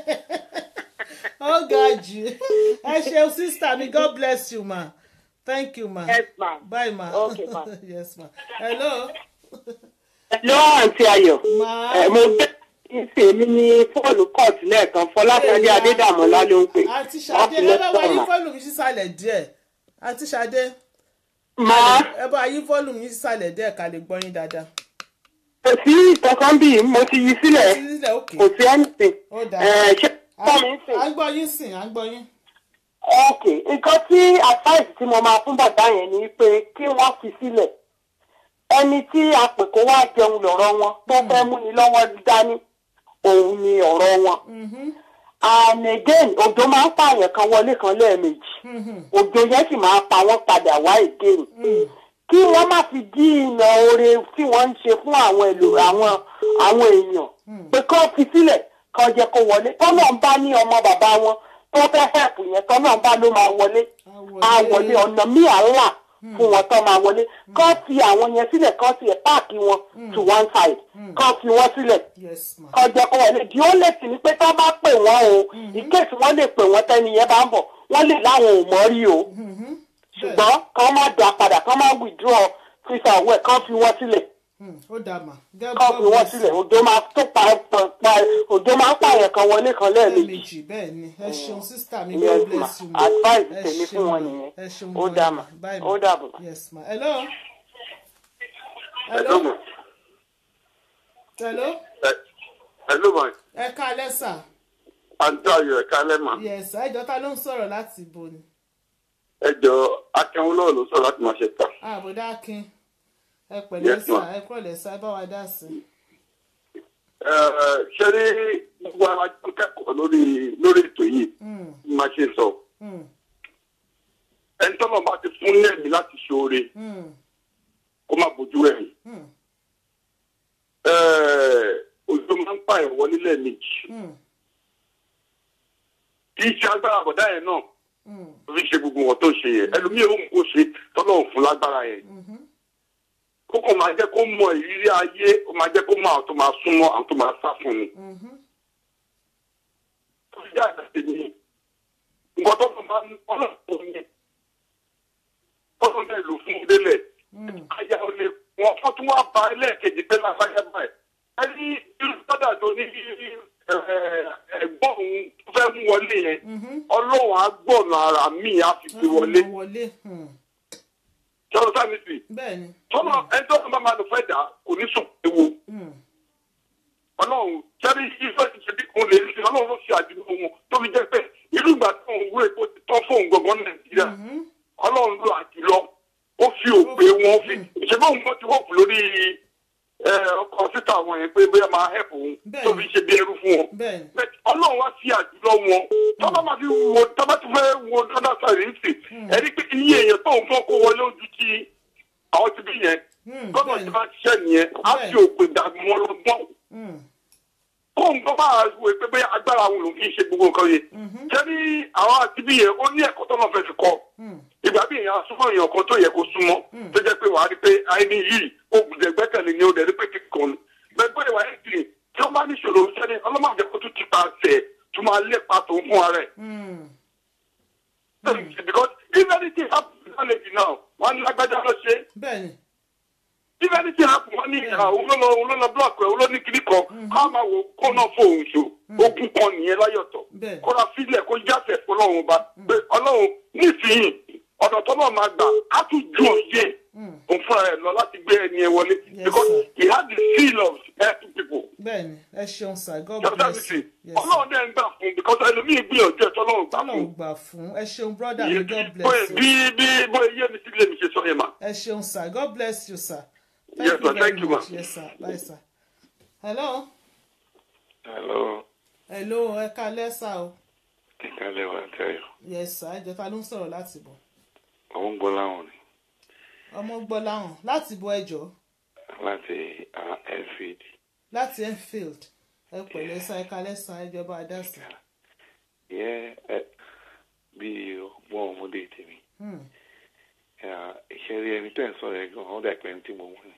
ó ga jù ẹ ṣeun sísá mi god bless you ma thank you ma yes ma. bye ma Okay, ma. yes ma hello lọ́wọ́ àǹtí ayọ̀ ma ẹ̀ mo gbé ìsìn mi ní fóònù court lẹ́ẹ̀kan fọláṣadé adédàmọ́lá ló ń pè àti ṣadé ẹ bá wa yí fọ́ọ̀lù mi sísàlẹ̀ díẹ̀ àti ṣadé máa ẹ bá yí fọ́ọ̀lù mi sísàlẹ̀ díẹ̀ ká lè gbọ́ yín dáadáa kò sí ìtọ́kàn bí mo ti yí sílẹ̀ sílẹ̀ òkè kò sí anything ó dáa ẹ̀ ṣé kọ́ mi ń sìn. à ń gbọ́ yín sìn à ń gbọ́ yín ok nǹkan tí advice tí mo máa fún bàbá yẹn ni pé kí wọ́n fi sílẹ̀ ẹni tí a pè kó wá jẹun lọ́rọ̀ wọn tó fẹ́ mú ni lọ́wọ́ dání òun ni ọ̀rọ̀ wọn Mhm, and again òjò máa ń pààyàn kan wọlé kan lẹ́ẹ̀mejì mhm, òjò yẹn sì máa pa wọ́n padà wá again mhm. kí wọ́n má fi dí ìnà oore tí wọ́n ń ṣe fún àwọn èlò àwọn àwọn èèyàn pé kán fi sílẹ̀ kán jẹ́ kó wọlé tọ́nà ń bá ní ọmọ bàbá wọn tó fẹ́ help yẹn tọ́nà ń bá ló máa wọlé á wọlé ọ̀nà míì à ń là fún wọn tó máa wọlé kán fi àwọn yẹn sílẹ̀ kán ti ẹ̀ páàkì wọn to one side kán fi wọ́n sílẹ̀ yes ma kán jẹ́ kó wọlé di ó lè sì ní pé tá bá pè wọ́n o ìkéèsì wọ́n lè pè wọ́n tẹ́ni yẹn bá ń bọ̀ wọ́n lè láwọn ò mọ̀ rí o Mhm, ṣùgbọ́n kán má dà padà kán má withdraw fisa owó ẹ̀ kán fi wọ́n sílẹ̀ hmm, ó dáa mà God kán fi God wọ́n bless sílẹ̀ you. òjò máa tó pa pa- pa òjò máa ń pààyàn kan wọlé kan lẹ́ẹ̀mejì lẹ́ẹ̀mejì bẹ́ẹ̀ ni ẹ ṣeun sísítà mi Yes, God ma. bless you ma Advice Ẹ tèmi ṣeun fún wọn ma. nìyẹn. ẹ ṣeun Ó gan dáa ni. mà. Bye Ó ma. dàbọ̀. yes ma hello Hello, hello ma. hello Ẹ- Hello, ma. ẹ ká lẹ́sà Àǹtí Ayọ̀ ẹ̀ka lẹ́mà. yes ẹjọ́ ta ló ń sọ̀rọ̀ láti ibo ni Ẹ jọ Akẹ́wọ́lọ́wọ́ ló sọ̀rọ̀ láti máa ṣe tà. àbúdá akin ẹ pẹ̀lẹ́ Yes, sà ma. ẹ kúrọ̀lẹ́ sà ẹ bá wa dá sí i. Ṣé ní gbogbo ara tó kẹ́kọ̀ọ́ lórí lórí ètò yìí Hmm, máa ṣe sọ? hmm, Ẹni tọ́lọ̀ bá ti fún lẹ́mìí láti ṣoore hmm, kó má bójú ẹ̀yìn. hmm, Òjò máa ń pààyàn wọlé lẹ́ẹ̀mejì. hmm, Kì í ṣe agbára àbọ̀dá yẹn náà hmm, ló fi ṣe gbogbo wọn tó ṣe yẹn. Ẹlòmíì ó mú kó ṣe tọ́lọ̀ fún lágbára yẹn. mhm, kókò máa jẹ́ kó mọ ìrírí ayé ó máa jẹ́ kó mọ àwọn tó máa súnmọ́ àwọn tó máa sá fún ni. mhm, tó fi jáde sí ni nǹkan tó máa ń ọ̀nà tó ní ọ̀nà náà lò fún un délẹ̀ hmm, ayá ò lè wọ́n fọ́ tún wá ba ẹlẹ́ẹ̀kejì pé lágbájá báyìí ẹni irú sọ́dà tó ní ẹ̀gbọ́n òun tó fẹ́ mú wọlé yẹn mhm. ọlọ́run á gbọ̀nà ara mi á fi gbé wọlé Wọ́n wọlé hmm, ṣọlọ sáà sí bẹ́ẹ̀ ni. tọ́lọ̀ ẹni tó bá máa lò fẹ́ dà kò ní sùn ewu. Hmm, ọlọ́run jẹ́rí ìfẹ́ ti ṣe bí kun lè ṣe ọlọ́run ló ṣe àdúgbò wọn tó fi jẹ́ pé irú ìgbà tó ń wúre tó ti tán fóun gangan nàìjíríà mhm, ọlọ́run ló àjùlọ ó fi òpè wọn fi ìṣẹ́bí òun kan ti wọ́pù lórí ẹ, ọkọ̀ síta wọn yẹn pé bóyá máa hẹ́p òun tó fi ṣe bí ẹrú fún wọn bẹ́ẹ̀ ni. Bẹ́ẹ̀ ọlọ́run wá sí àjùlọ wọn tọ́ba máa fi wo tọ́ba ti fẹ́ wo dọ́dá sáré ń sè ẹni pé iye èèyàn tó ń fọ́ kó wọlé ojú tí àwọn ti bí yẹn Hmm, gbọ́dọ̀ bẹ́ẹ̀ tí ni. wọ́n ti ṣẹ́ nìyẹn á fi òpè dàgbù wọn lọ́gbọ́n Hmm, kóun tó bá wo pé bóyá agbára àwọn olùkí ṣe gbogbo nǹkan yẹn. ṣé ní àwọn àti bí yẹn ó ní ẹ̀kọ́ tó náà fẹ́ fi kọ́. hmm, ìgbà bí èèyàn súnmọ́ èèyàn kan tó yẹ kó súnmọ́ tó jẹ́ pé wàá rí pé àìní yìí oògùn ìgbẹ́kẹ̀lé ni ó dẹ̀ rí pé kíkan ni. bẹ́ẹ̀ bóyá wàá ẹ̀ sìn tí ó bá ní ìṣòro sẹ́ni ọlọ́mọdé kó tún ti pa àṣẹ tó máa lépa tó fún ara ẹ̀. hmm, because if anything happen to knowledge now wọ́n ní lágbájá lọ ṣe é bẹ́ẹ̀ ni. if anything happen wọ́n ní òun ló lọ òun ló lọ block ẹ̀ òun ló ní kíní kan ká máa wò kó náà fóun ṣo ogun kan nìyẹn láyọ̀tọ̀ Bẹ́ẹ̀. kó ra sílẹ̀ kó jáfẹ̀ fọlọ́run ba pé ọlọ́run nísìnyí ọ̀nà tó náà máa gbà á tún ju òye òun fúnra ẹ̀ lọ láti gbé ẹni ẹ wọlé Yes, because sir. he had the seal of helping people bẹ́ẹ̀ ni ẹ ṣeun sir god just as bless you you. say Yes, sir. ọlọ́run dẹ̀ ń gbà fún because ẹlòmíì gbìyànjú ẹ̀ tọ́lọ́run gbà fún ọlọ́run gbà fún ẹ ṣeun brother mi god bóyá bless you. bí bí bóyá yé mi sí ilé mi ṣe sọ yẹn mà. ẹ ṣeun sir god bless you sir. Yes, you sir. very Thank you, much ma. yes sir bye sir. hello hello hello ẹ ká lẹ́sà o kálẹ̀ wà tẹ́yọ̀ yes sir ẹjọ́ ta ló ń sọ̀rọ̀ láti bọ̀ àwọn ń gbọ́ láwọn ni ọmọ gbọ́ láwọn láti bọ̀ ẹjọ́ láti ah, enfield láti enfield ẹ pẹ̀lẹ́ sa ẹ̀ka lẹ́sàn ẹjọba adásí. yẹ ẹ bí ọgbọ́n ọmọdé tèmi iṣẹ́ rí ẹni tẹ́ ń sọ̀rọ̀ ẹ̀ gan-an ó dà pé ẹni tí mo mọ̀ ni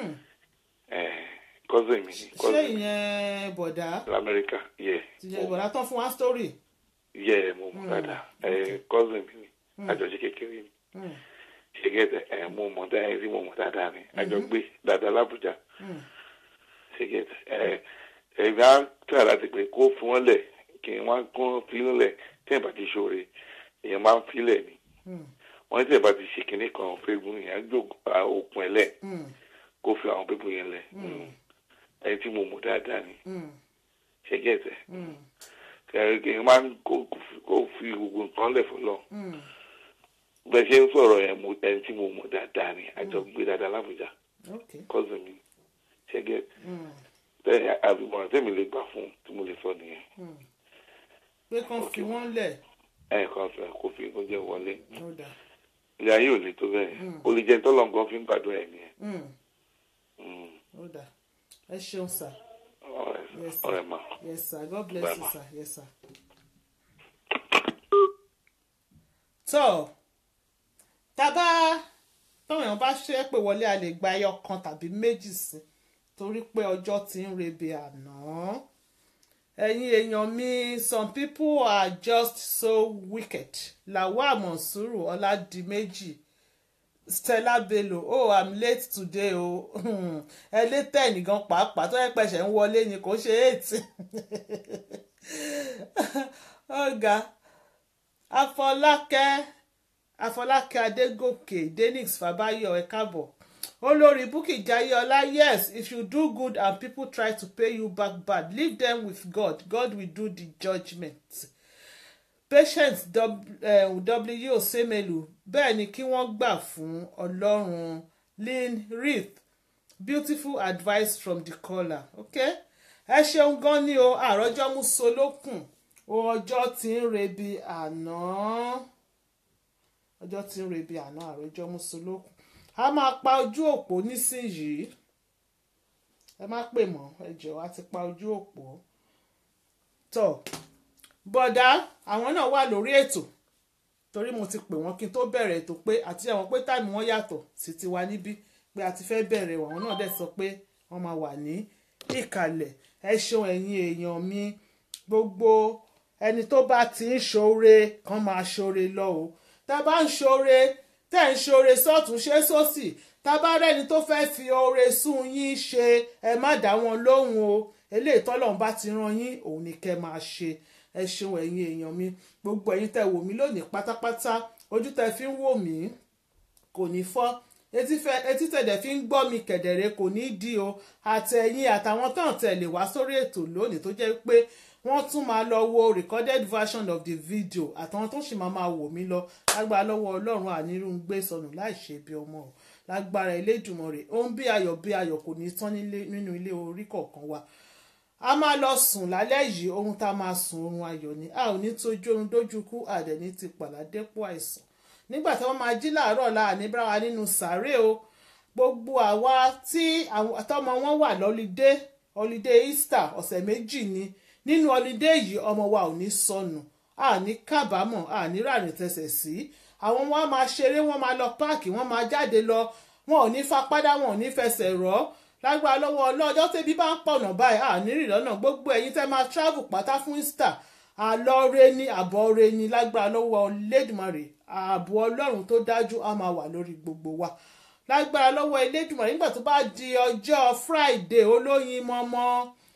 cousin mi ni ṣé cousin mi ìyẹn bọ̀dá lamẹ́ríkà yẹ ìyẹn bọ̀dá tán fún wa story. yẹ mo mọ̀ dáadáa ẹ cousin mi ni àjọṣe kékeré ni Hmm. ṣe gẹ́tẹ̀ ẹ mo mọ̀ dáadáa ẹ rí mo mọ̀ dáadáa ni àjọ gbé dáadáa lábújá Hmm. ṣe gẹ́tẹ̀ ẹ ẹ bá tẹ̀ láti pé kó fún wọn lẹ̀ kí wọ́n kún fílẹ̀ lẹ̀ tí ẹ̀ bá ti ṣoore èèyàn máa ń fílẹ̀ ni Hmm. wọ́n tí ẹ̀ bá ti ṣe kinní kan fẹ́gun yẹn á jò òkun ẹ̀ lẹ̀ Hmm. kó fi àwọn pépù yẹn lẹ̀ ẹni tí mo mọ̀ dáadáa ni Hmm. ṣe gẹ́tẹ̀ Hmm. kẹrin kí n máa ń kó kó fi gbogbo nǹkan lẹ̀ fọlọ́ Hmm. bẹ́ẹ̀ ṣe ń sọ̀rọ̀ yẹn mo ẹni tí mo mọ̀ dáadáa ni àjọ gbé dáadáa lábújá okay. cousin mi ṣe gẹ́tẹ̀ Hmm. tẹ́lẹ̀ àbímọ̀ràn tẹ́mi lè gbà fún un tí mo lè sọ nìyẹn Hmm. pé kán fi wọ́n lẹ̀ ẹ̀ẹ̀kan fẹ́ kó fi kó jẹ́ wọlé ó dà. ilé ayé ò lè tó bẹ́ẹ̀ ó lè jẹ́ tọ́lọ̀ nǹkan fi ń gbàdúrà ẹ̀ nìyẹn Hmm. Mm. ó dà. ẹ ṣeun sir. ọ̀rẹ́ Yes, sir. ọ̀rẹ́ ma. yes sir god bless Bye, you ma. sir yes sir. tó tábà táwọn èèyàn bá ṣe é pé wọlé a lè gba ẹyọ kan tàbí méjì sí torí pé ọjọ́ ti ń rebe àná ẹ̀yin èèyàn mi some people are just so wicked lawal monsuru ọládìméjì stella bello oh i'm late today o oh. ẹ lé tẹ́ẹ̀nì gan pàápàá tó yẹ pẹ̀sẹ̀ ń wọlé ni kò ṣe eight ọ̀gá afọlákẹ́ afọlákẹ́ adégòkè denix fàbáyọ ẹ káàbọ̀ olórí bukki jayéọlá yes if you do good and people try to pay you back bad leave them with god god will do the judgment patience w osemelu bẹ́ẹ̀ ni kí wọ́n gbà fún ọlọ́run lynn reith beautiful advice from the caller okay ẹ ṣeun gan ni o àròjọ mú solókùn ọjọ́ tí ń rebi àná ọjọ́ tí ń rebi àná àròjọ mú solókùn a máa pa ojú òpó nísìnyìí ẹ má pè mọ́ ẹ jọ̀ọ́ a ti pa ojú òpó tọ́ bọ̀dá àwọn náà wà lórí ètò torí mo ti pè wọ́n kí n tó bẹ̀rẹ̀ ètò pé àti àwọn pé táìmù wọn yàtọ̀ sí tiwa níbí pé a ti fẹ́ bẹ̀rẹ̀ àwọn náà dẹ̀ sọ pé wọ́n máa wà ní ìkàlẹ̀ ẹ ṣeun ẹ̀yin èèyàn mi gbogbo ẹni tó bá ti ń ṣoore kan máa ṣoore lọ o tá a bá ń ṣoore tẹ́ ń ṣoore sọ́tún ṣe sósì tá a bá rẹ́ni tó fẹ́ fi oore sún yín ṣe ẹ má dá wọn lóhùn o eléyìí tọ́lọ́run bá ti rán yín òun ni kẹ́ máa ṣe ẹ ṣeun ẹ̀yin èèyàn mi gbogbo ẹ̀yin tẹ́ wò mí lónìí pátápátá ojú tẹ́ fi ń wò mí kò ní fọ́ etí tẹ̀dẹ̀ fi ń gbọ́ mi kẹ̀dẹ̀rẹ́ kò ní dí o àtẹ̀yìn àtàwọn tán tẹ̀lé wá sórí ètò lónìí tó jẹ́ pé wọ́n tún máa lọ wo recorded version of the video àtàwọn tó sì máa máa wò mí lọ lágbára lọ́wọ́ ọlọ́run ànírún gbé sọnù láì ṣe bí ọmọ o lágbára Elédùmarè ohun bí ayọ̀ bí ayọ̀ kò ní tán nínú ilé orí kọ̀ọ̀kan wa a máa lọ sùn lálẹ́ yìí ohun tá a máa sùn oorun ayọ̀ ni a ò ní tójú oorun dójú kú àdẹ̀ní ti pàládépò àìsàn nígbà tí wọ́n máa jí láàárọ̀ la àníbára nínú sàárè o gbogbo àwa tí àtọmọ wọn wà lọ́lídé ọlídé Easter ọ̀sẹ̀ méjì ni nínú ọlídé yìí ọmọ wa ò ní sọnù àní kábàámọ̀ àní ràrìn tẹsẹ̀ sí àwọn wọn máa ṣeré wọn máa lọ páàkì wọn máa jáde lọ wọn ò ní fapádà wọn ò ní fẹsẹ̀ rọ́ lágbára lọ́wọ́ ọlọ́jọ́ tẹ́bí bá ń pọ̀nà báyìí àní rìn lọ́nà gbogbo ẹ̀yin tẹ́ máa travel pátá fún Easter àlọ́re ní àbọ̀re ní lágbára lọ́wọ́ Elédùmarè ààbò ọlọ́run tó dájú á máa wà lórí gbogbo wa lágbára lọ́wọ́ Elédùmarè nígbà tó bá di ọjọ́ Friday olóyin mọ́mọ́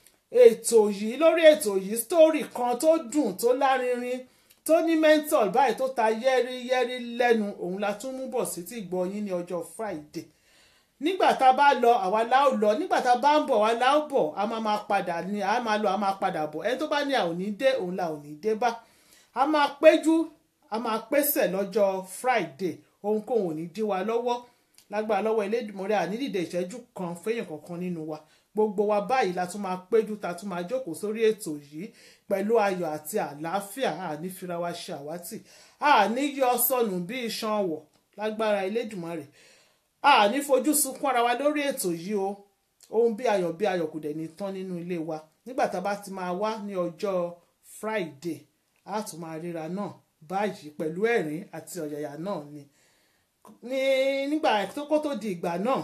ètò yìí lórí ètò yìí story kan tó dùn tó lárinrin tó ní mental báyìí tó ta yẹ́rìyẹ́rì lẹ́nu òun la tún mú bọ̀ sí ti gbọ́ yín ní ọjọ́ Friday nígbà tá a bá lọ àwa la ó lọ nígbà tá a bá ń bọ̀ àwa la ó bọ̀ a máa máa padà ní a máa lọ a máa padà bọ̀ ẹni tó bá ní a ò ní dé òun la ò ní dé bá a máa péjú a máa pèsè lọ́jọ́ Friday ohunkóhun ò ní dí wa lọ́wọ́ lágbára lọ́wọ́ Elédùmarè ànídìde ìṣẹ́jú kan fẹ́yìn kankan nínú wa gbogbo wa báyìí la tún máa péjú ta tún máa jókòó sórí ètò yìí pẹ̀lú ayọ̀ àti àlàáfíà àní fira wa ṣe àwátì àní yọ sọnù bí iṣan ọwọ̀ lágbára Elédùmarè àní fojú sunkún ara wa lórí ètò yìí o ohun bí ayọ̀ bí ayọ̀ kò dẹ̀ ní tán nínú ilé wa nígbà tá a bá ti máa wá ní ọjọ́ Friday a tún máa ríra náà báyìí pẹ̀lú ẹ̀rín àti ọ̀yàyà náà ni ní nígbà tó kó tó di ìgbà náà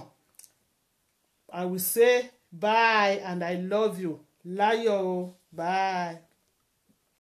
I will say bye and I love you láyọ̀ o bye.